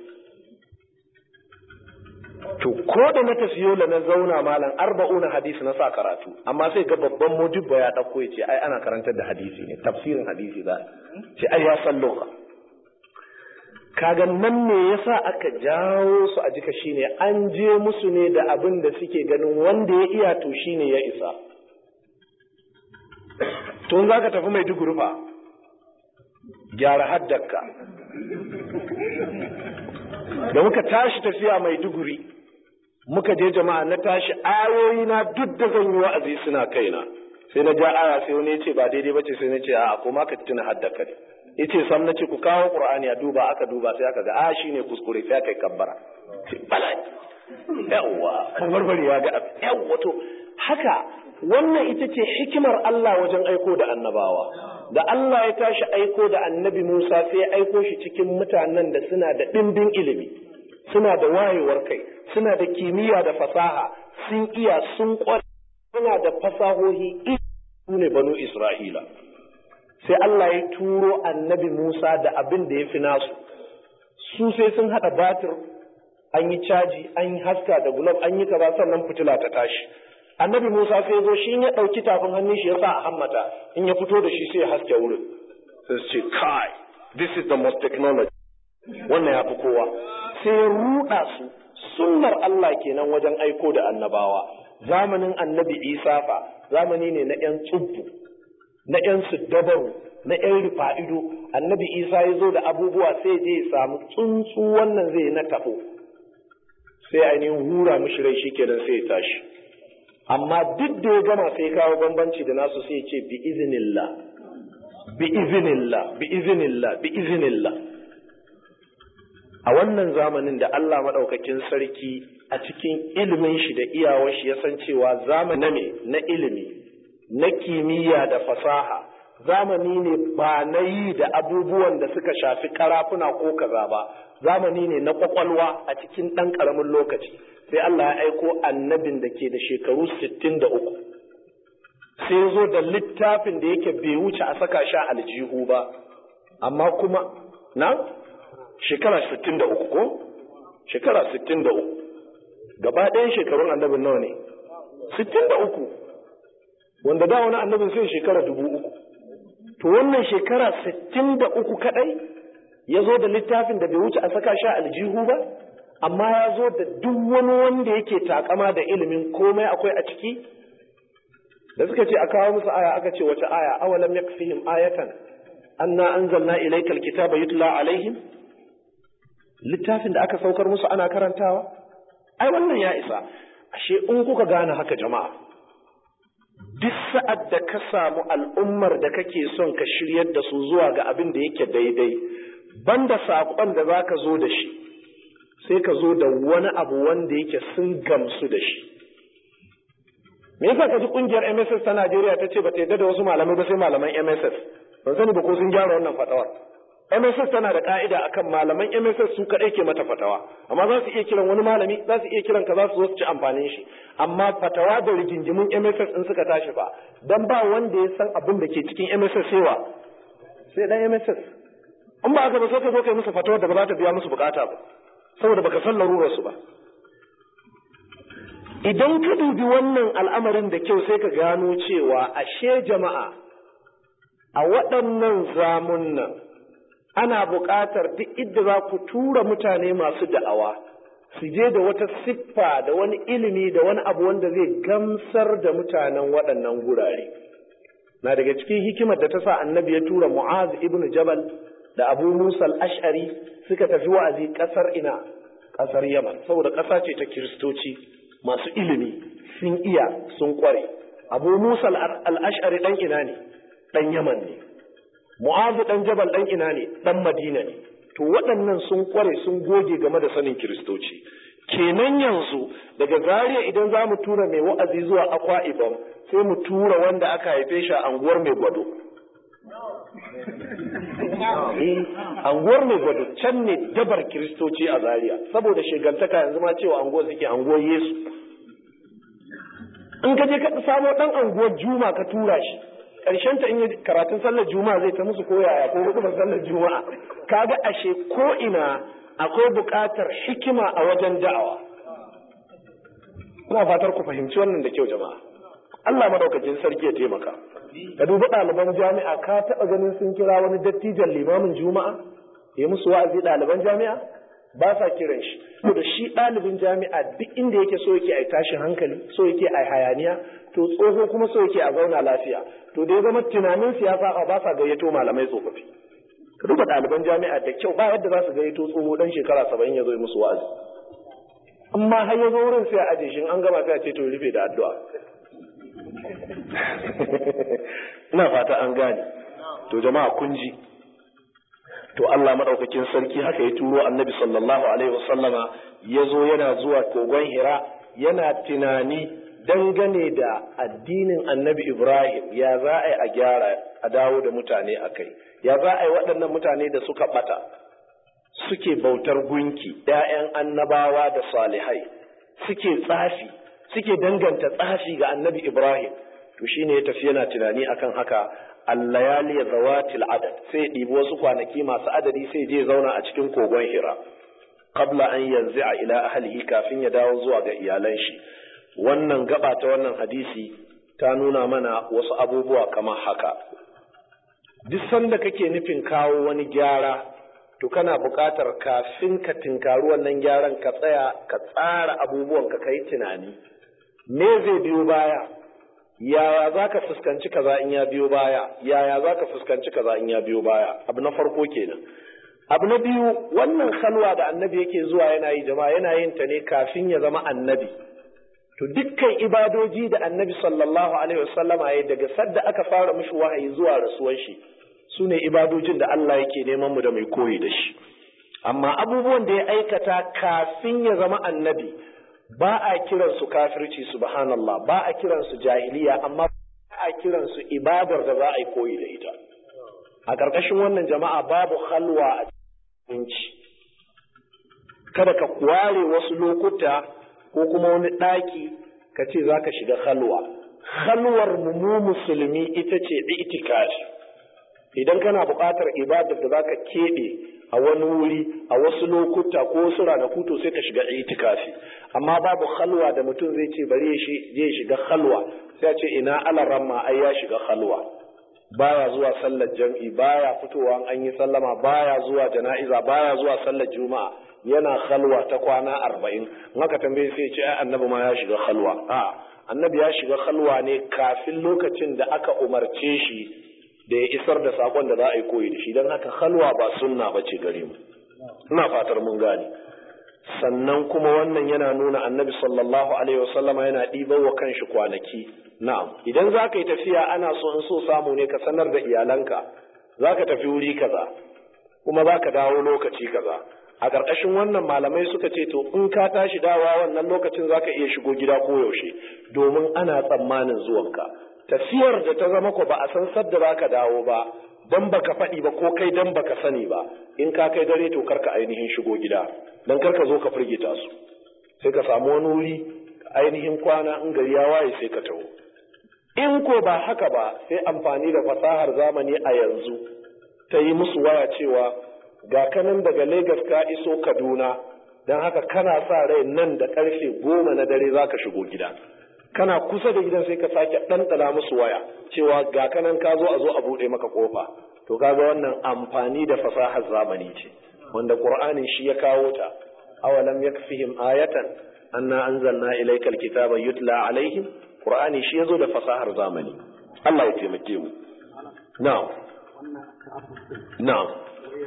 to ko da na tafi yola na zauna malam arba'una hadisi na sa karatu amma sai ga babban modibba ya ɗauko ya ce ai ana karantar da hadisi ne tafsirin hadisi za ce ai ya san loka kaga nan ne yasa aka jawo su a jika shine an je musu ne da abin da suke ganin wanda ya iya to shine ya isa tun za ka tafi mai fa gyara haddaka da muka tashi tafiya mai duguri muka je jama'a na tashi ayoyi na duk da zan yi wa'azi suna kaina sai na ja aya sai wani ya ce ba daidai bace sai na ce a kuma ka tuna haddaka ne yace sam nace ku kawo qur'ani a duba aka duba sai aka ga a shine kuskure sai aka yi kabbara bala yawa barbari ya ga yawa to haka wannan ita ce hikimar Allah wajen aiko da annabawa da Allah ya tashi aiko da annabi Musa sai ya aiko shi cikin mutanen da suna da ɗimbin ilimi suna da wayewar kai suna da kimiyya da fasaha sun iya sun kware suna da fasahohi su ne banu Isra'ila sai Allah ya turo annabi Musa da abin da ya fi nasu su sai sun haɗa batir an yi caji an yi haska da gulab an yi kaza sannan fitila ta tashi annabi Musa sai zo shi ya ɗauki tafin hannun shi ya sa a hammata in ya fito da shi sai ya haske wurin sai su ce kai this is the most technology wannan ya fi kowa sai ya ruɗa su sunnar Allah kenan wajen aiko da annabawa zamanin annabi Isa fa zamani ne na 'yan tsubbu na ‘yan dabaru na ‘yan rufa'ido, annabi Isa ya zo da abubuwa sai je ya samu tsuntsu wannan zai na tafo, sai ainihin hura mishi rai shikenan sai ya tashi. Amma duk da ya gama sai kawo bambanci da nasu sai ya ce bi izinillah, bi izinillah, bi izinillah, bi izinillah. A wannan zamanin da Allah maɗaukakin sarki a cikin ilimin shi da iyawar shi ya san cewa zamani ne na ilimi. na kimiyya da fasaha zamani ne ba na yi da abubuwan da suka shafi karafuna ko kaza ba zamani ne na kwakwalwa a cikin ɗan ƙaramin lokaci sai Allah ya aiko annabin da ke da shekaru sittin da uku sai zo da littafin da yake bai wuce a saka sha aljihu ba amma kuma na shekara sittin da uku ko shekara sittin da uku gaba ɗayan shekarun annabin nawa ne sittin da uku wanda da wani annabin sai shekara dubu uku to wannan shekara sittin da uku kadai ya zo da littafin da bai wuce a saka sha aljihu ba amma ya zo da duk wani wanda yake takama da ilimin komai akwai a ciki da suka ce a kawo musu aya aka ce wata aya awalam yakfihim ayatan anna anzalna ilaykal kitaba yutla alaihim littafin da aka saukar musu ana karantawa ai wannan ya isa ashe in kuka gane haka jama'a duk sa'ad da ka samu al'ummar da kake son ka shiryar da su zuwa ga abin da yake daidai, banda saƙon da za ka zo da shi, sai ka zo da wani abu wanda yake sun gamsu da shi. Me yasa ka ji ƙungiyar MSS ta Najeriya ta ce ba ta yarda da wasu malamai ba sai malaman MSS, ban sani ba ko sun gyara wannan fatawar. MSS tana da ka'ida akan malaman MSS su kaɗai ke mata fatawa amma za su iya kiran wani malami za su iya kiran ka za su zo su ci amfanin shi amma fatawa da rigingimun MSS in suka tashi ba dan ba wanda ya san abin da ke cikin MSS sewa sai dan MSS in ba haka ba sai ka zo kai musu fatawa da ba za ta biya musu bukata ba saboda baka san larurar su ba idan ka dubi wannan al'amarin da kyau sai ka gano cewa ashe jama'a a waɗannan zamun nan ana buƙatar duk idda za ku tura mutane masu da'awa su je da wata siffa da wani ilimi da wani abu wanda zai gamsar da mutanen waɗannan gurare. Na daga cikin hikimar da ta sa annabi ya tura Mu'az ibn Jabal da Abu Musa al-Ash'ari suka tafi wa'azi ƙasar ina ƙasar yaman saboda ƙasa ce ta kiristoci masu ilimi sun iya sun ƙware abu musa al'ashari ɗan ina ne ɗan yaman ne mu'azu ɗan jabal ɗan ina ne ɗan madina ne to waɗannan sun ƙware sun goge game da sanin kiristoci kenan yanzu daga zaria idan za mu tura mai wa'azi zuwa akwa ibam sai mu tura wanda aka haife shi a anguwar mai gwado anguwar mai gwado can ne dabar kiristoci a zaria saboda shigantaka yanzu ma cewa anguwar suke anguwar yesu in ka je ka samo dan anguwar juma ka tura shi ƙarshen ta in yi karatun sallar juma'a zai ta musu koyaya ko hukumar sallar juma'a kaga ashe ko ina akwai buƙatar hikima a wajen da'awa ina fatar ku fahimci wannan da kyau jama'a Allah madaukakin sarki ya taimaka ka dubi ɗaliban jami'a ka taɓa ganin sun kira wani dattijan limamin juma'a ya musu wa'azi ɗaliban jami'a ba sa kiran shi da shi ɗalibin jami'a duk inda yake so yake a tashin hankali so yake a hayaniya to tsoho kuma so yake a zauna lafiya to da ya zama tunanin siyasa ba sa gayyato malamai tsofaffi ka duba ɗaliban jami'a da kyau ba yadda za su gayyato tsoho ɗan shekara saba'in ya zo musu wa'azi amma har ya zo wurin sai a aje shi an gama sai a ce to rufe da addu'a ina fata an gane to jama'a kun ji to Allah madaukakin sarki haka ya turo annabi sallallahu alaihi wasallama ya zo yana zuwa kogon hira yana tunani dangane da addinin annabi ibrahim ya za a yi a gyara a dawo da mutane a kai ya za a yi waɗannan mutane da suka ɓata suke bautar gunki ‘ya'yan annabawa da salihai suke tsafi suke danganta tsafi ga annabi ibrahim to shine ya tafi yana tunani akan haka allayali zawatil adad sai ɗibi wasu kwanaki masu adadi sai je zauna a cikin kogon hira qabla an yanzi'a ila ahlihi kafin ya dawo zuwa ga iyalan shi wannan gaba ta wannan hadisi ta nuna mana wasu abubuwa kamar haka duk sanda kake nufin kawo wani gyara to kana buƙatar kafin ka tinkari wannan gyaran ka tsaya ka tsara abubuwan ka kai tunani me zai biyo baya yaya za ka fuskanci kaza in ya biyo baya yaya za ka fuskanci kaza in ya biyo baya abu na farko kenan abu na biyu wannan halwa da annabi yake zuwa yana yi jama'a yana yin ta ne kafin ya zama annabi to dukkan ibadoji da annabi sallallahu alaihi wasallama ya daga sadda aka fara mishi wahayi zuwa rasuwar shi su ne ibadojin da Allah yake neman mu da mai koyi da shi amma abubuwan da ya aikata kafin ya zama annabi ba a kiransu kafirci subhanallah ba a kiransu jahiliya amma ba a kiransu ibadar da za a yi koyi da ita a ƙarƙashin wannan jama'a babu halwa a cikin kada ka ware wasu lokuta ko kuma wani ɗaki ka ce za ka shiga halwa halwar mu musulmi ita ce itikafi idan kana buƙatar ibadar da za ka keɓe a wani wuri a wasu lokuta ko wasu ranaku to sai ka shiga itikafi amma babu halwa da mutum zai ce bari ya shiga halwa sai ya ce ina alaramma ai ya shiga halwa baya zuwa sallar jam'i baya fitowa an yi sallama baya zuwa jana'iza baya zuwa sallar juma'a yana halwa ta kwana arba'in maka tambaye sai ce ai annabi ma ya shiga halwa a annabi ya shiga halwa ne kafin lokacin da aka umarce shi da ya isar da sakon da za a yi koyi da shi don haka halwa ba sunna ba ce gare mu ina fatar mun gane sannan kuma wannan yana nuna annabi sallallahu alaihi wasallama yana ɗibar wa kanshi kwanaki na'am idan za ka yi tafiya ana so in so samu ne ka sanar da iyalanka za ka tafi wuri kaza kuma za ka dawo lokaci kaza a ƙarƙashin wannan malamai suka ce to in ka tashi dawa wannan lokacin za ka iya shigo gida ko yaushe domin ana tsammanin zuwanka tafiyar da ta zama ko ba a san sadda za ka dawo ba dan baka faɗi ba ko kai dan baka sani ba in ka kai dare to karka ainihin shigo gida dan karka zo ka firgita su sai ka samu wani wuri ainihin kwana in gari ya waye sai ka taho in ko ba haka ba sai amfani da fasahar zamani a yanzu ta yi musu waya cewa ga kanan daga Legas ka iso Kaduna don haka kana sa rai nan da karfe goma na dare za ka shigo gida kana kusa da gidan sai ka sake ɗanɗana musu waya cewa ga kanan ka zo a zo a buɗe maka ƙofa to kaga wannan amfani da fasahar zamani ce wanda qur'anin shi ya kawo ta awalam yakfihim ayatan anna anzalna ilayka alkitaba yutla alaihim qur'ani shi yazo da fasahar zamani Allah ya taimake mu na'am na'am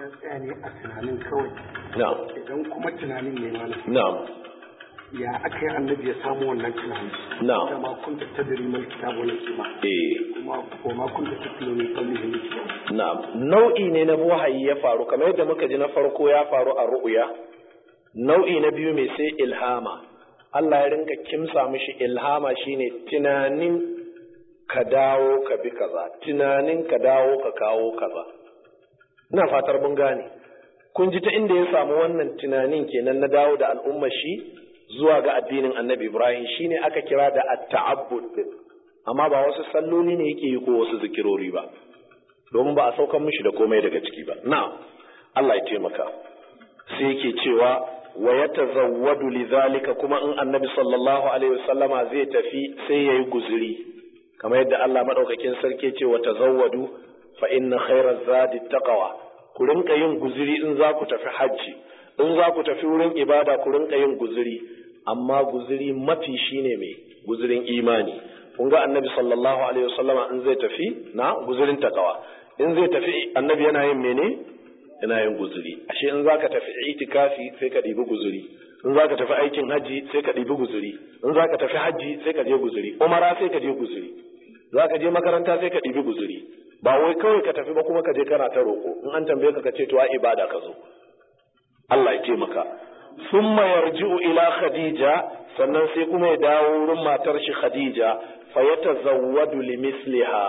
ya tsaya ne a tunanin kawai na'am idan kuma tunanin ne malam na'am ya aka yi annabi ya samu wannan tunani Na'am. da ma kunta tadri mal kitabu wal hikma eh kuma ko ma kunta tatlu min qablihi min kitab na'am nau'i ne na wahayi ya faru kamar yadda muka ji na farko ya faru a ru'ya nau'i na biyu mai sai ilhama Allah ya rinka kimsa mishi ilhama shine tunanin ka dawo ka bi kaza tunanin ka dawo ka kawo kaza ina fatar mun gane kun ji ta inda ya samu wannan tunanin kenan na dawo da al'ummar shi zuwa ga addinin annabi ibrahim shine aka kira da at-ta'abbud din amma ba wasu salloli ne yake yi ko wasu zikirori ba domin ba a saukan mishi da komai daga ciki ba na'am Allah ya taimaka sai yake cewa wa yatazawwadu lidhalika kuma in annabi sallallahu alaihi wasallama zai tafi sai yayi guzuri kamar yadda Allah madaukakin sarki ce wa tazawwadu fa inna khairaz zadi taqwa ku rinka yin guzuri in za ku tafi hajji in za ku tafi wurin ibada ku rinka yin guzuri amma guzuri mafi shine mai guzurin imani kun ga annabi sallallahu alaihi wasallama in zai tafi na guzurin takawa in zai tafi annabi yana yin mene yana yin guzuri ashe in zaka tafi itikafi sai ka ɗibi guzuri in zaka tafi aikin haji sai ka ɗibi guzuri in zaka tafi haji sai ka je guzuri umara sai ka je guzuri zaka je makaranta sai ka ɗibi guzuri ba wai kawai ka tafi ba kuma ka je kana ta roƙo in an tambaye ka ka ce to a ibada ka zo Allah ya taimaka summa yarji'u ila khadija sannan sai kuma ya dawo wurin matar shi khadija fa yatazawwadu limisliha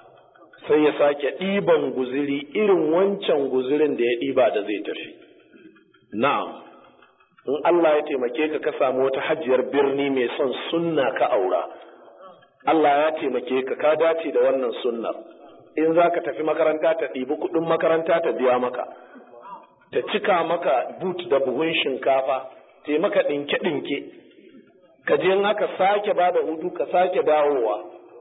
sai ya sake ɗiban guziri irin wancan guzirin da ya ɗiba da zai tafi na'am in Allah ya taimake ka ka samu wata hajiyar birni mai son sunna ka aura Allah ya taimake ka ka dace da wannan sunnar in za ka tafi makaranta ta ɗibi kuɗin makaranta ta biya maka ta cika maka but da buhun shinkafa ta maka ɗinke-ɗinke ka je in aka sake ba da hutu ka sake dawowa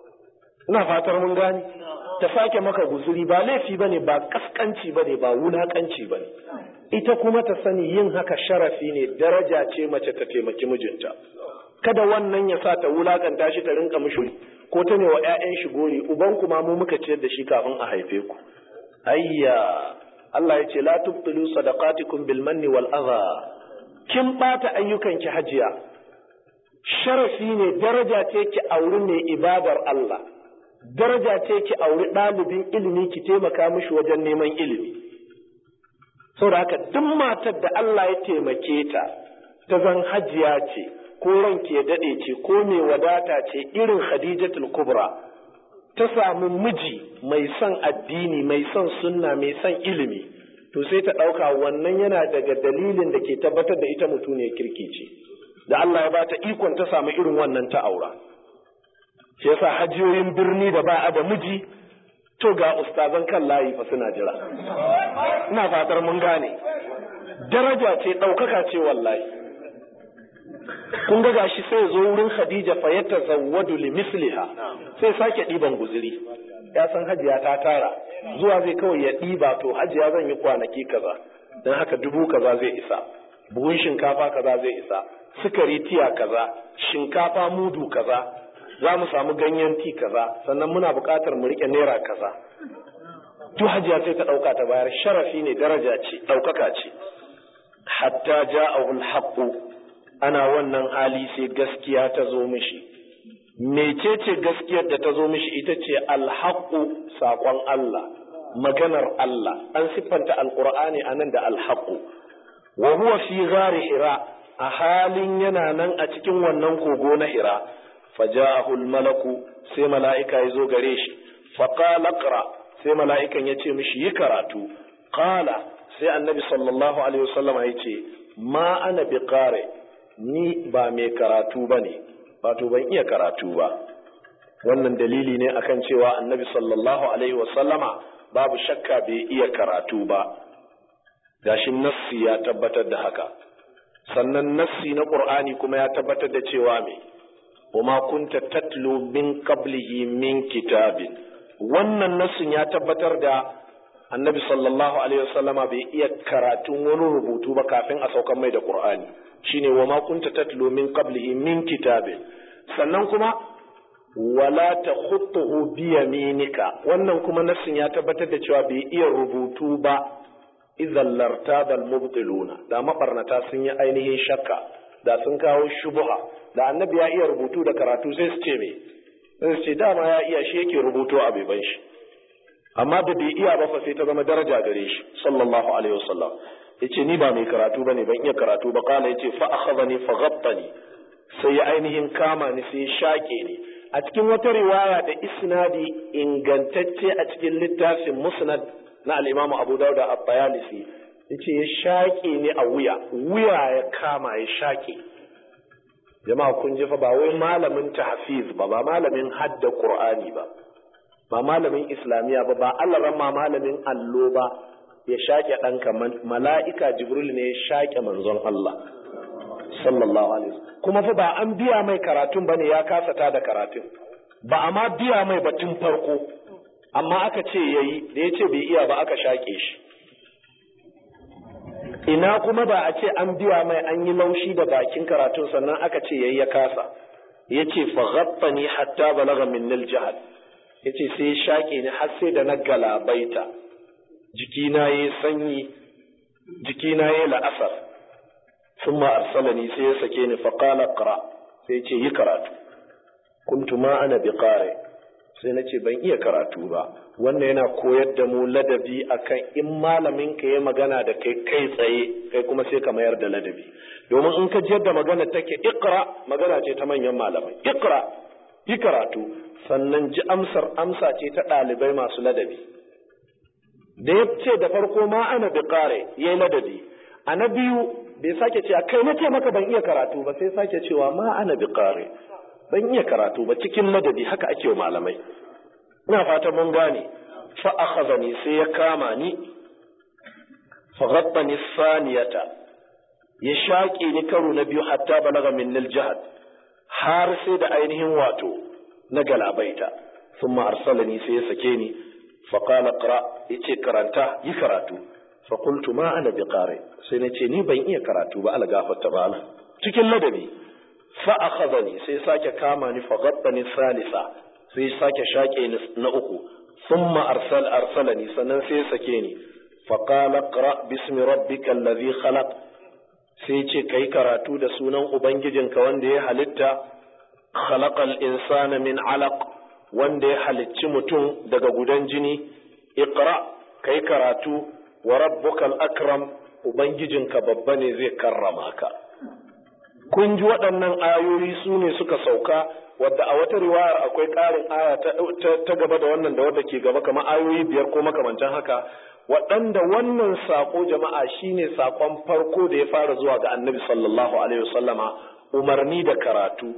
ina fatar mun gani ta sake maka guzuri ba laifi bane ba kaskanci bane ba wulakanci bane ita kuma ta sani yin haka sharafi ne daraja ce mace ta taimaki mijinta kada wannan ya sa ta wulakanta shi ta rinka mishi ko ta ne wa ƴaƴan shi gori uban kuma mu muka ciyar da shi kafin a haife ku ayya Allah ya ce la tubtilu sadaqatikum bil manni wal adha kin bata ayyukan ki hajiya sharafi ne daraja ce ki auri mai ibadar Allah daraja ce ki auri ɗalibin ilimi ki taimaka mishi wajen neman ilimi saboda haka duk matar da Allah ya taimake ta ta zan hajiya ce ko ranki ya daɗe ce ko mai wadata ce irin Khadijatul Kubra ta samu miji mai son addini mai son sunna mai son ilimi to sai ta ɗauka wannan yana daga dalilin da ke tabbatar da ita mutum ne kirki ce da Allah ya bata ikon ta samu irin wannan ta aura shi yasa hajiyoyin birni da ba a da miji to ga ustazan kan layi fa suna jira ina fatar mun gane daraja ce ɗaukaka ce wallahi kun ga gashi sai zo wurin Khadija fa ya tazawwadu li misliha sai sake ɗiban guzuri ya san hajiya ta tara zuwa zai kawai ya ɗiba to hajiya zan yi kwanaki kaza don haka dubu kaza zai isa buhun shinkafa kaza zai isa sukari tiya kaza shinkafa mudu kaza za mu samu ganyen ti kaza sannan muna buƙatar mu riƙe naira kaza duk hajiya sai ta ɗauka ta bayar sharafi ne daraja ce ɗaukaka ce hatta ja'ahu al ana wannan hali sai gaskiya ta zo mishi mecece gaskiyar da ta zo mishi ita ce alhaƙu saƙon Allah maganar Allah an siffanta alƙur'ani a nan da alhaƙu wa huwa fi ghari hira a halin yana nan a cikin wannan kogo na hira faja'ahu malaku sai mala'ika ya zo gare shi faqala qra sai mala'ikan ya ce mishi yi karatu qala sai annabi sallallahu alaihi wasallam ya ce ma ana biqari ni ba mai karatu bane wato ban iya karatu ba wannan dalili ne akan cewa annabi sallallahu alaihi wasallama babu shakka bai iya karatu ba gashin nassi ya tabbatar da haka sannan nassi na qur'ani kuma ya tabbatar da cewa me wama kunta tatlu min qablihi min kitabin wannan nassin ya tabbatar da annabi sallallahu alaihi wasallama bai iya karatun wani rubutu ba kafin a saukan mai da qur'ani shine wama kunta tatlu min qablihi min kitabin sannan kuma wala takhutuhu bi yaminika wannan kuma nassin ya tabbatar da cewa bai iya rubutu ba idan lartabal mubtiluna da mabarnata sun yi ainihin shakka da sun kawo shubuha da annabi ya iya rubutu da karatu sai su ce me sai su ce dama ya iya shi yake rubutu a beban shi amma da bai iya ba fa sai ta zama daraja gare shi sallallahu alaihi wasallam yace ni ba mai karatu bane ban iya karatu ba kana yace fa akhadhani fa ghattani sai ya ainihin kama ni sai shake ni a cikin wata riwaya da isnadi ingantacce a cikin littafin musnad na al-Imam Abu Dawud at-Tayalisi yace ya shake ni a wuya wuya ya kama ya shake jama'a kun ji fa ba wai malamin tahfiz ba ba malamin hadda Qur'ani ba ba malamin islamiya ba ba Allah ma malamin allo ba ya shake ɗanka mala'ika jibril ne ya shake manzon Allah sallallahu alaihi wasallam kuma fa ba an biya mai karatun bane ya kasata da karatun ba a ma biya mai batun farko amma aka ce yayi da ya ce bai iya ba aka shake shi ina kuma ba a ce an biya mai an yi laushi da bakin karatun sannan aka ce yayi ya kasa ya ce fa ghaffani hatta balagha min jahal ya ce sai shaƙe ni har sai da na galabaita jikina ya sanyi jikina ya la'asar sun ma arsalani sai ya sake ni faƙala ƙara sai ce yi karatu kuntu ma ana bi ƙare sai na ce ban iya karatu ba wannan yana koyar da mu ladabi akan in malamin ka ya magana da kai kai tsaye kai kuma sai ka mayar da ladabi domin in ka jiyar da magana take iqra magana ce ta manyan malamai iqra yi karatu sannan ji amsar amsa ce ta ɗalibai masu ladabi da ya ce da farko ma ana bi ƙare ya yi ladabi a na biyu bai sake cewa kai na ce maka ban iya karatu ba sai sake cewa ma ana bi ƙare ban iya karatu ba cikin ladabi haka ake wa malamai ina fatan mun gane fa akhazani sai ya kama ni fa ghattani saniyata ya shaƙe ni karo na biyu hatta balaga min jihad har sai da ainihin wato na galabaita sun arsalani sai ya sake ni faƙala ƙara ya ce karanta yi karatu faƙultu ma ana bi ƙare sai na ce ni ban iya karatu ba ala gafarta ba cikin ladabi fa akhadhani sai sake kama ni fa ghattani salisa sai sake shaƙe ni na uku thumma arsal arsalani sannan sai sake ni fa qala qra bismi rabbikal ladhi khalaq sai ce kai karatu da sunan ubangijinka wanda ya halitta khalaqal insana min alaq wanda ya halicci mutum daga gudan jini iqra kai karatu wa rabbukal akram ubangijinka babba ne zai karrama ka kun ji waɗannan ayoyi su ne suka sauka wadda a wata riwayar akwai ƙarin aya ta gaba da wannan da wadda ke gaba kamar ayoyi biyar ko makamantan haka waɗanda wannan saƙo jama'a shine saƙon farko da ya fara zuwa ga annabi sallallahu alaihi wasallama umarni da karatu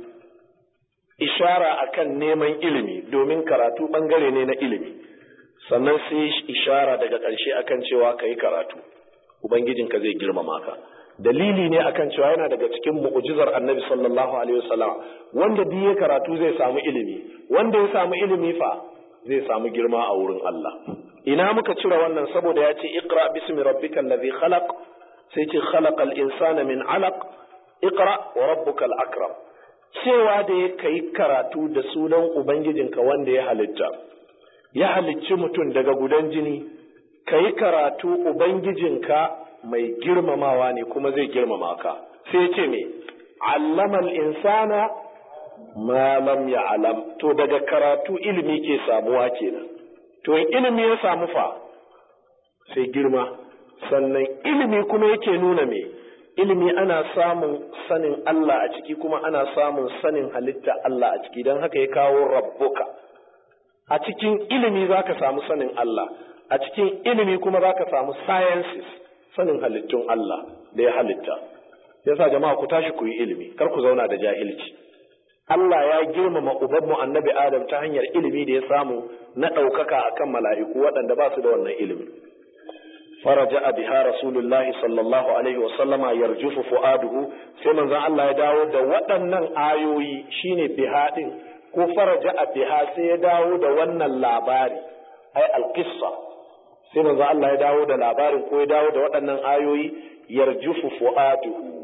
ishara akan neman ilimi domin karatu ɓangare ne na ilimi sannan sai ishara daga ƙarshe akan cewa ka yi karatu ubangijinka zai girmama ka dalili ne akan cewa yana daga cikin mu'jizar annabi sallallahu alaihi wasallam wanda duk ya karatu zai samu ilimi wanda ya samu ilimi fa zai samu girma a wurin Allah ina muka cire wannan saboda ya ce iqra bismi rabbikal ladhi khalaq sai ce khalaqal insana min alaq iqra wa rabbukal akram cewa da ya kai karatu da sunan ubangijinka wanda ya halitta ya halicci mutum daga gudan jini kai karatu ubangijinka mai girmamawa ne kuma zai girmama ka sai ce me allamal insana ma lam ya'lam to daga karatu ilimi ke samuwa kenan to in ilimi ya samu fa sai girma sannan ilimi kuma yake nuna me ilimi ana samun sanin Allah a ciki kuma ana samun sanin halitta Allah a ciki don haka ya kawo rabbuka a cikin ilimi zaka samu sanin Allah a cikin ilimi kuma zaka samu sciences sanin halittun Allah da ya halitta yasa jama'a ku tashi ku yi ilimi kar ku zauna da jahilci Allah ya girmama ubanmu annabi Adam ta hanyar ilimi da ya samu na ɗaukaka akan mala'iku waɗanda ba su da wannan ilimi. Faraja biha Rasulullah sallallahu alaihi wasallama yarjufu fu'aduhu sai manzon Allah ya dawo da waɗannan ayoyi shine biha din ko faraja biha sai ya dawo da wannan labari ai alqissa sai manzon Allah ya dawo da labarin ko ya dawo da waɗannan ayoyi yarjufu fu'aduhu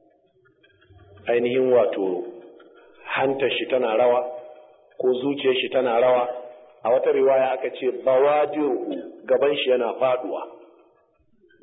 ainihin wato hantar shi tana rawa ko zuciyar shi tana rawa a wata riwaya aka ce bawadiru gaban shi yana faduwa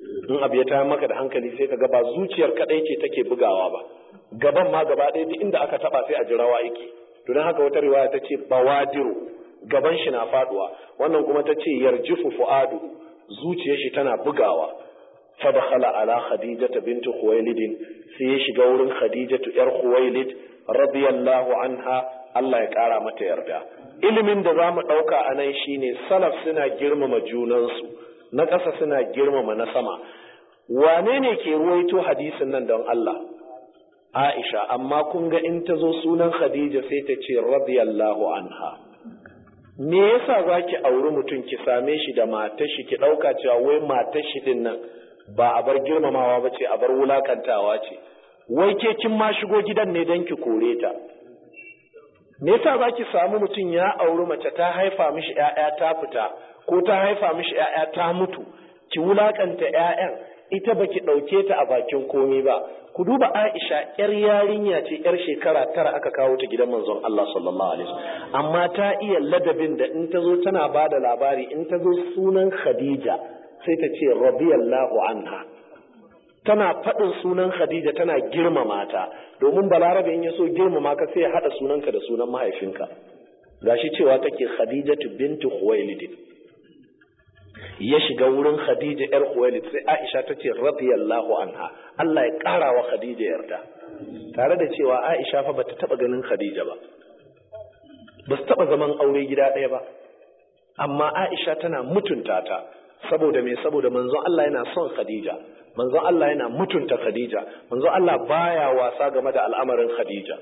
in abu ya tayar maka da hankali sai ka ga ba zuciyar kadai ce take bugawa ba gaban ma gaba ɗaya duk inda aka taba sai a ji rawa yake to don haka wata riwaya ta ce bawadiru gaban shi na faduwa wannan kuma ta ce yarjifu fu'adu zuciyar shi tana bugawa fadakhala ala khadijata bint khuwailid sai ya shiga wurin khadijatu yar khuwailid radiyallahu anha Allah ya kara mata yarda ilimin da zamu dauka anan shine salaf suna girmama junansu na ƙasa suna girmama na sama wane ne ke ruwaito hadisin nan don Allah Aisha amma kun ga in ta zo sunan Khadija sai ta ce radiyallahu anha me yasa zaki auri mutum ki same shi da matar shi ki dauka cewa wai matar shi din nan ba a bar girmamawa ba ce a bar wulakantawa ce wai ke kin ma shigo gidan ne don ki kore ta me yasa zaki samu mutum ya auri mace ta haifa mishi ƴaƴa ta fita ko ta haifa mishi ƴaƴa ta mutu ki wulakanta ƴaƴan ita baki ɗauke ta a bakin komai ba ku duba Aisha yar yarinya ce yar shekara tara aka kawo ta gidan manzon Allah sallallahu alaihi wasallam amma ta iya ladabin da in ta zo tana ba da labari in ta zo sunan Khadija sai ta ce radiyallahu anha tana faɗin sunan Khadija tana girmama ta domin balarabe in ya so girmama ka sai ya haɗa sunanka da sunan mahaifinka gashi cewa take Khadijatu bintu Khuwailid ya shiga wurin Khadija ‘yar Khuwailid sai Aisha ta ce radiyallahu anha Allah ya ƙara wa Khadija yarda tare da cewa Aisha fa bata taɓa ganin Khadija ba ba su taɓa zaman aure gida ɗaya ba amma Aisha tana mutunta ta saboda me saboda manzon Allah yana son Khadija manzon Allah yana mutunta Khadija manzon Allah baya wasa game da al'amarin Khadija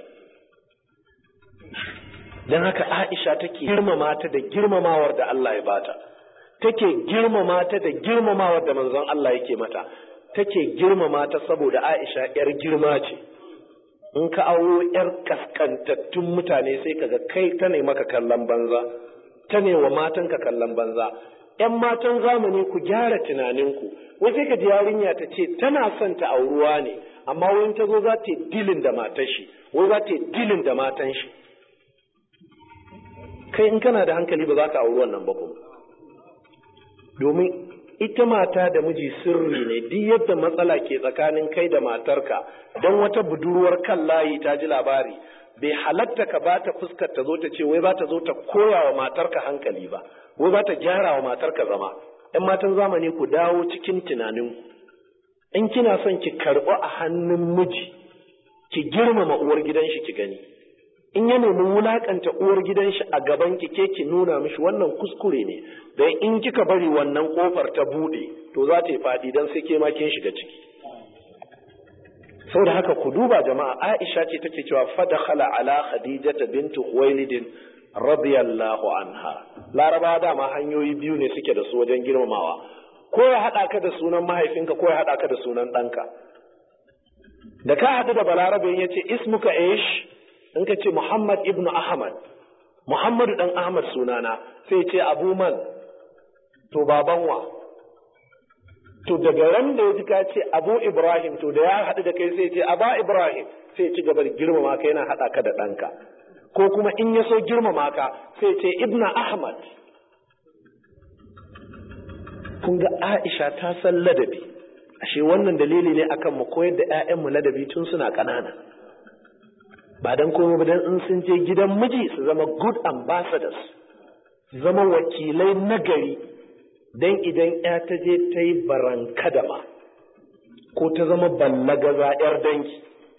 dan haka Aisha take girmama ta da girmamawar da Allah ya bata take girmama ta da girmamawar da manzon Allah yake mata take girmama ta saboda Aisha yar girma ce in ka auro yar kaskantattun mutane sai kaga kai ta ne maka kallon banza ta ne wa matanka kallon banza ‘yan matan zamani ku gyara tunaninku, wai sai ka ji yarinya ta ce tana son ta auruwa ne, amma wani ta zo za ta yi dilin da matan shi, wai za ta yi dilin da matan shi. Kai in kana da hankali ba za ka auri wannan ba kuma. Domin ita mata da miji sirri ne duk yadda matsala ke tsakanin kai da matarka don wata budurwar kan layi ta ji labari bai halatta ka ba ta fuskar ta zo ta ce wai za ta zo ta koya wa matarka hankali ba wai za ta gyara wa matarka zama ‘yan matan zamani ku dawo cikin tunaninku in kina son ki karɓi a hannun miji ki girmama uwar gidan shi ki gani in ya nemi wulakanta uwar gidan shi a gaban ki ke ki nuna mishi wannan kuskure ne dan in kika bari wannan kofar ta bude to za ta yi faɗi dan sai ke ma kin shiga ciki saboda haka ku duba jama'a Aisha ce take cewa fadakhala ala Khadijata bintu Khuwailid radiyallahu anha Laraba dama hanyoyi biyu ne suke da su wajen girmamawa ko ya hada ka da sunan mahaifinka ko ya hada ka da sunan ɗanka da ka haɗu da balarabe ya ce ismuka ish in ka ce Muhammad ibn Ahmad Muhammadu dan Ahmad sunana sai ce Abu Man to baban wa to daga ran da ya ji ka ce abu ibrahim to da ya haɗu da kai sai ce aba ibrahim sai ci gaba da girmama ka yana haɗa ka da ɗanka ko kuma in ya so girmama ka sai ce ibna ahmad kun ga aisha ta san ladabi ashe wannan dalili ne akan mu koyar da 'ya'yanmu ladabi tun suna ƙanana ba dan komai ba dan in sun je gidan miji su zama good ambassadors su zama wakilai nagari don idan ya ta je ta yi barankadama ko ta zama ballagaza 'yar dangi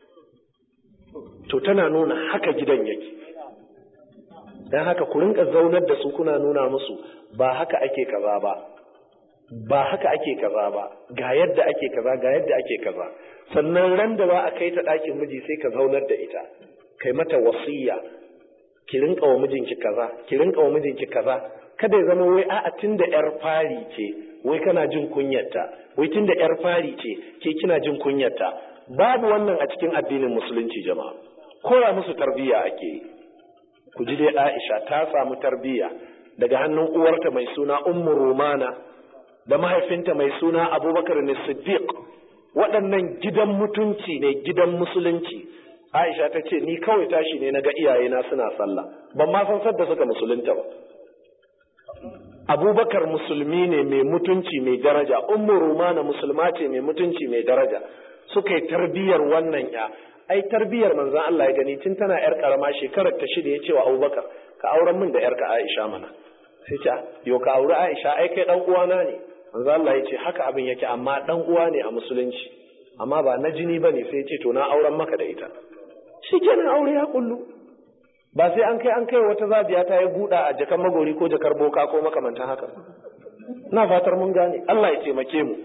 to tana nuna haka gidan yake don haka ku rinka zaunar da su kuna nuna musu ba haka ake kaza ba ba haka ake kaza ba ga yadda ake kaza ga yadda ake kaza sannan ran da ba a kai ta ɗakin miji sai ka zaunar da ita kai mata wasiya ki rinka wa mijinki kaza ki rinka wa mijinki kaza kada ya zama wai a'a tunda yar fari ce wai kana jin kunyarta wai tunda yar fari ce ke kina jin kunyarta babu wannan a cikin addinin musulunci jama'a koya musu tarbiyya ake yi ku ji dai Aisha ta samu tarbiyya daga hannun uwarta mai suna Ummu Rumana da mahaifinta mai suna Abubakar ne Siddiq waɗannan gidan mutunci ne gidan musulunci Aisha ta ce ni kawai tashi ne na ga iyayena suna sallah ban ma san sadda suka musulunta ba abubakar musulmi ne mai mutunci mai daraja ummu rumana musulma ce mai mutunci mai daraja suka yi tarbiyyar wannan ya ai tarbiyyar manzon Allah ya gani tun tana yar karama shekarar ta shida ya ce wa abubakar ka auren min da yarka aisha mana sai ce yo ka auri aisha ai kai dan uwana ne manzon Allah ya ce haka abin yake amma dan uwa ne a musulunci amma ba na jini bane sai ya ce to na auren maka da ita shikenan aure ya kullu ba sai an kai an kai wata zabiya ta yi buɗa a jakan magori ko jakar boka ko makamantan haka na fatar mun gane Allah ya taimake mu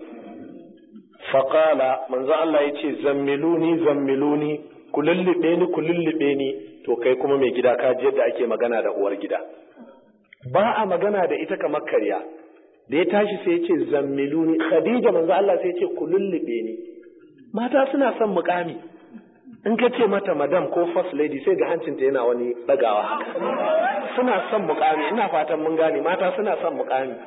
faƙala manzo Allah ya ce zammiluni zammiluni ku lullube ni ku lullube ni to kai kuma mai gida ka ji yadda ake magana da uwar gida ba a magana da ita kamar karya da ya tashi sai ya ce zammiluni khadija manzo Allah sai ya ce ku lullube ni mata suna son mukami in ka ce mata madam ko first lady sai ga hancinta yana wani ɗagawa haka suna son mukami ina fatan mun gane mata suna son mukami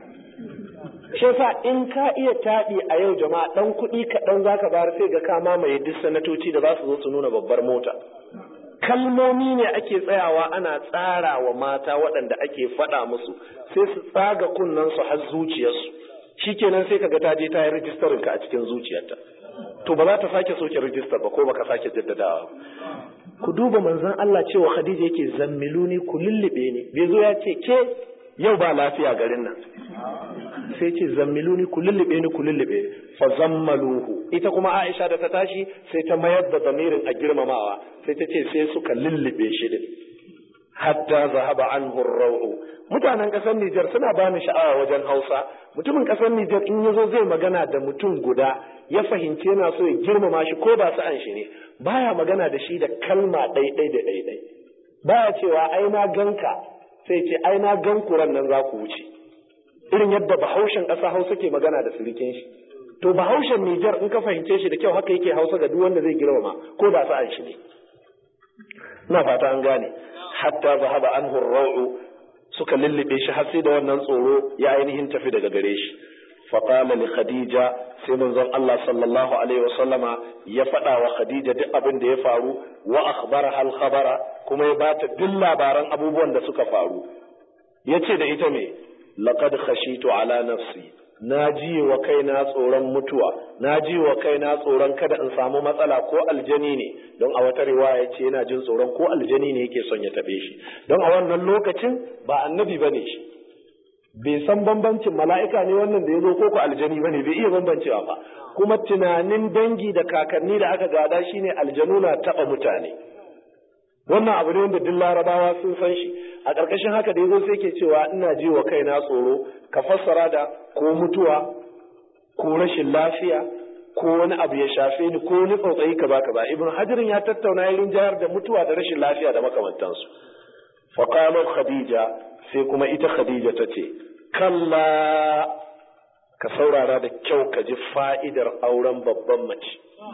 shi yasa in ka iya taɗi a yau jama'a ɗan kuɗi kaɗan za ka bayar sai ga ka mamaye duk sanatoci da za su zo su nuna babbar mota kalmomi ne ake tsayawa ana tsara wa mata waɗanda ake faɗa musu sai su tsaga kunnensu har zuciyarsu shikenan sai ka ga ta je ta yi rijistarin ka a cikin zuciyarta to ba za ta sake soke rijistar ba ko baka sake jaddadawa ku duba manzon Allah cewa Khadija yake zammiluni ku lullube ni bai zo ya ce ke yau ba lafiya garin nan sai ce zammiluni ku lullube ni ku lullube fa zammaluhu ita kuma Aisha da ta tashi sai ta mayar da zamirin a girmamawa sai ta ce sai suka lullube shi din hatta zahaba anhu ar-raw'u mutanen kasar Nijar suna bani sha'awa wajen Hausa mutumin kasar Nijar in yazo zai magana da mutum guda ya fahimci yana so ya girmama shi ko ba sa'an shi ne baya magana da shi da kalma ɗaiɗai da ɗaiɗai baya cewa ai na ganka sai ce ai na gan kuran nan za ku wuce irin yadda bahaushen ƙasa Hausa ke magana da surikin shi to bahaushen Nijar in ka fahimce shi da kyau haka yake Hausa ga duk wanda zai girmama ko da sa'an shi ne ina fata an gane hatta zahaba anhu ar-raw'u suka lullube shi har sai da wannan tsoro ya ainihin tafi daga gare shi faqala li khadija sai manzon Allah sallallahu alaihi wa sallama ya faɗa wa khadija duk abin da ya faru wa akhbaraha al-khabara kuma ya bata duk labaran abubuwan da suka faru yace da ita me laqad khashitu ala nafsi na ji wa kaina tsoron mutuwa na ji wa kaina tsoron kada in samu matsala ko aljani ne don a wata riwaya ce yana jin tsoron ko aljani ne yake son ya tabe shi don a wannan lokacin ba annabi bane shi bai san bambancin mala'ika ne wannan da ya zo ko ko aljani bane bai iya bambancewa ba kuma tunanin dangi da kakanni da aka gada shine aljanu na taba mutane wannan abu ne wanda duk larabawa sun san shi a ƙarƙashin haka da yazo sai ke cewa ina ji wa kaina tsoro ka fassara da ko mutuwa ko rashin lafiya ko wani abu ya shafe ni ko wani tsautsayi kaza kaza ibn hajarin ya tattauna ya rinjayar da mutuwa da rashin lafiya da makamantansu faqala khadija sai kuma ita khadija ta ce kalla ka saurara da kyau ka ji fa'idar auren babban mace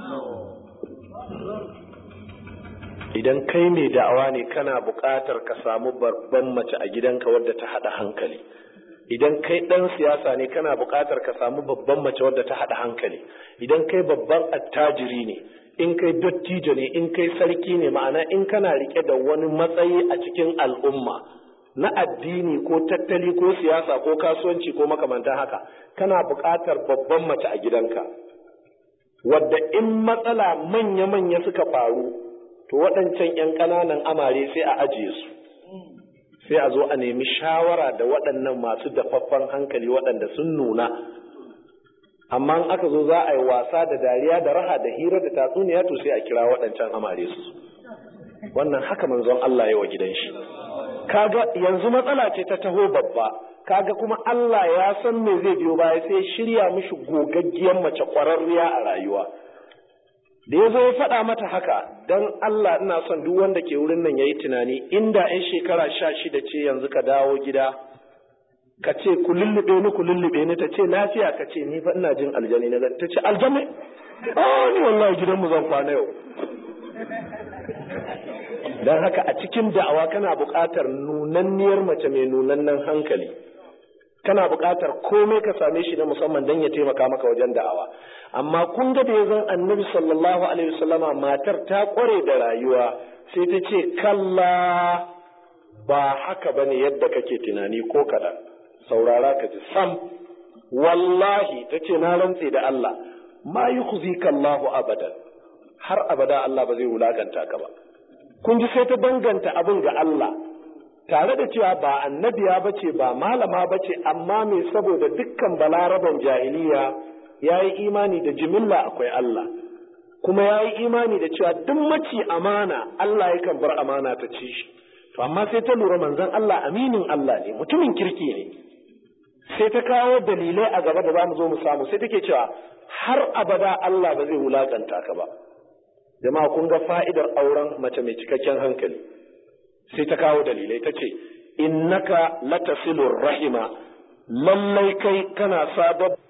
idan kai mai da'awa ne kana buƙatar ka samu babban mace a gidanka wadda ta haɗa hankali idan kai ɗan siyasa ne kana buƙatar ka samu babban mace wadda ta haɗa hankali idan kai babban attajiri ne in kai dattijo ne in kai sarki ne ma'ana in kana rike da wani matsayi a cikin al'umma na addini ko tattali ko siyasa ko kasuwanci ko makamantan haka kana buƙatar babban mace a gidanka wadda in matsala manya-manya suka faru to waɗancan 'yan ƙananan amare sai a ajiye su sai a zo a nemi shawara da waɗannan masu dafaffen hankali waɗanda sun nuna amma in aka zo za a yi wasa da dariya da raha da hira da tatsuniya to sai a kira waɗancan amare su wannan haka manzon Allah ya wa gidan shi kaga yanzu matsala ce ta taho babba kaga kuma Allah ya san me zai biyo baya sai shirya mishi gogaggiyar mace ƙwararriya a rayuwa da ya zo ya faɗa mata haka don Allah ina son duk wanda ke wurin nan ya yi tunani inda 'yan shekara sha shida ce yanzu ka dawo gida ka ce ku lullube ni ku lullube ni ta ce lafiya ka ce ni fa ina jin aljani na ta ce aljani oh ni wallahi gidanmu zan kwana yau don haka a cikin da'awa kana buƙatar nunanniyar mace mai nunannen hankali kana buƙatar komai ka same shi na musamman don ya taimaka maka wajen da'awa amma kun ga da ya zan annabi sallallahu alaihi wasallama matar ta kware da rayuwa sai ta ce kalla ba haka bane yadda kake tunani ko kaɗan saurara ka ji sam wallahi ta ce na rantse da Allah ma yi Allahu abadan har abada Allah ba zai wulakanta ka ba kun ji sai ta danganta abin ga Allah tare da cewa ba annabiya ba ce ba malama ba ce amma me saboda dukkan balaraban jahiliya ya yi imani da jimilla akwai Allah kuma ya yi imani da cewa duk maci amana Allah yakan bar amana ta ci shi to amma sai ta lura manzon Allah aminin Allah ne mutumin kirki ne sai ta kawo dalilai a gaba da za mu zo mu samu sai take cewa har abada Allah ba zai wulakanta ka ba jama'a kun ga fa'idar auren mace mai cikakken hankali sai ta kawo dalilai ta ce innaka latasilur rahima lallai kai kana sadar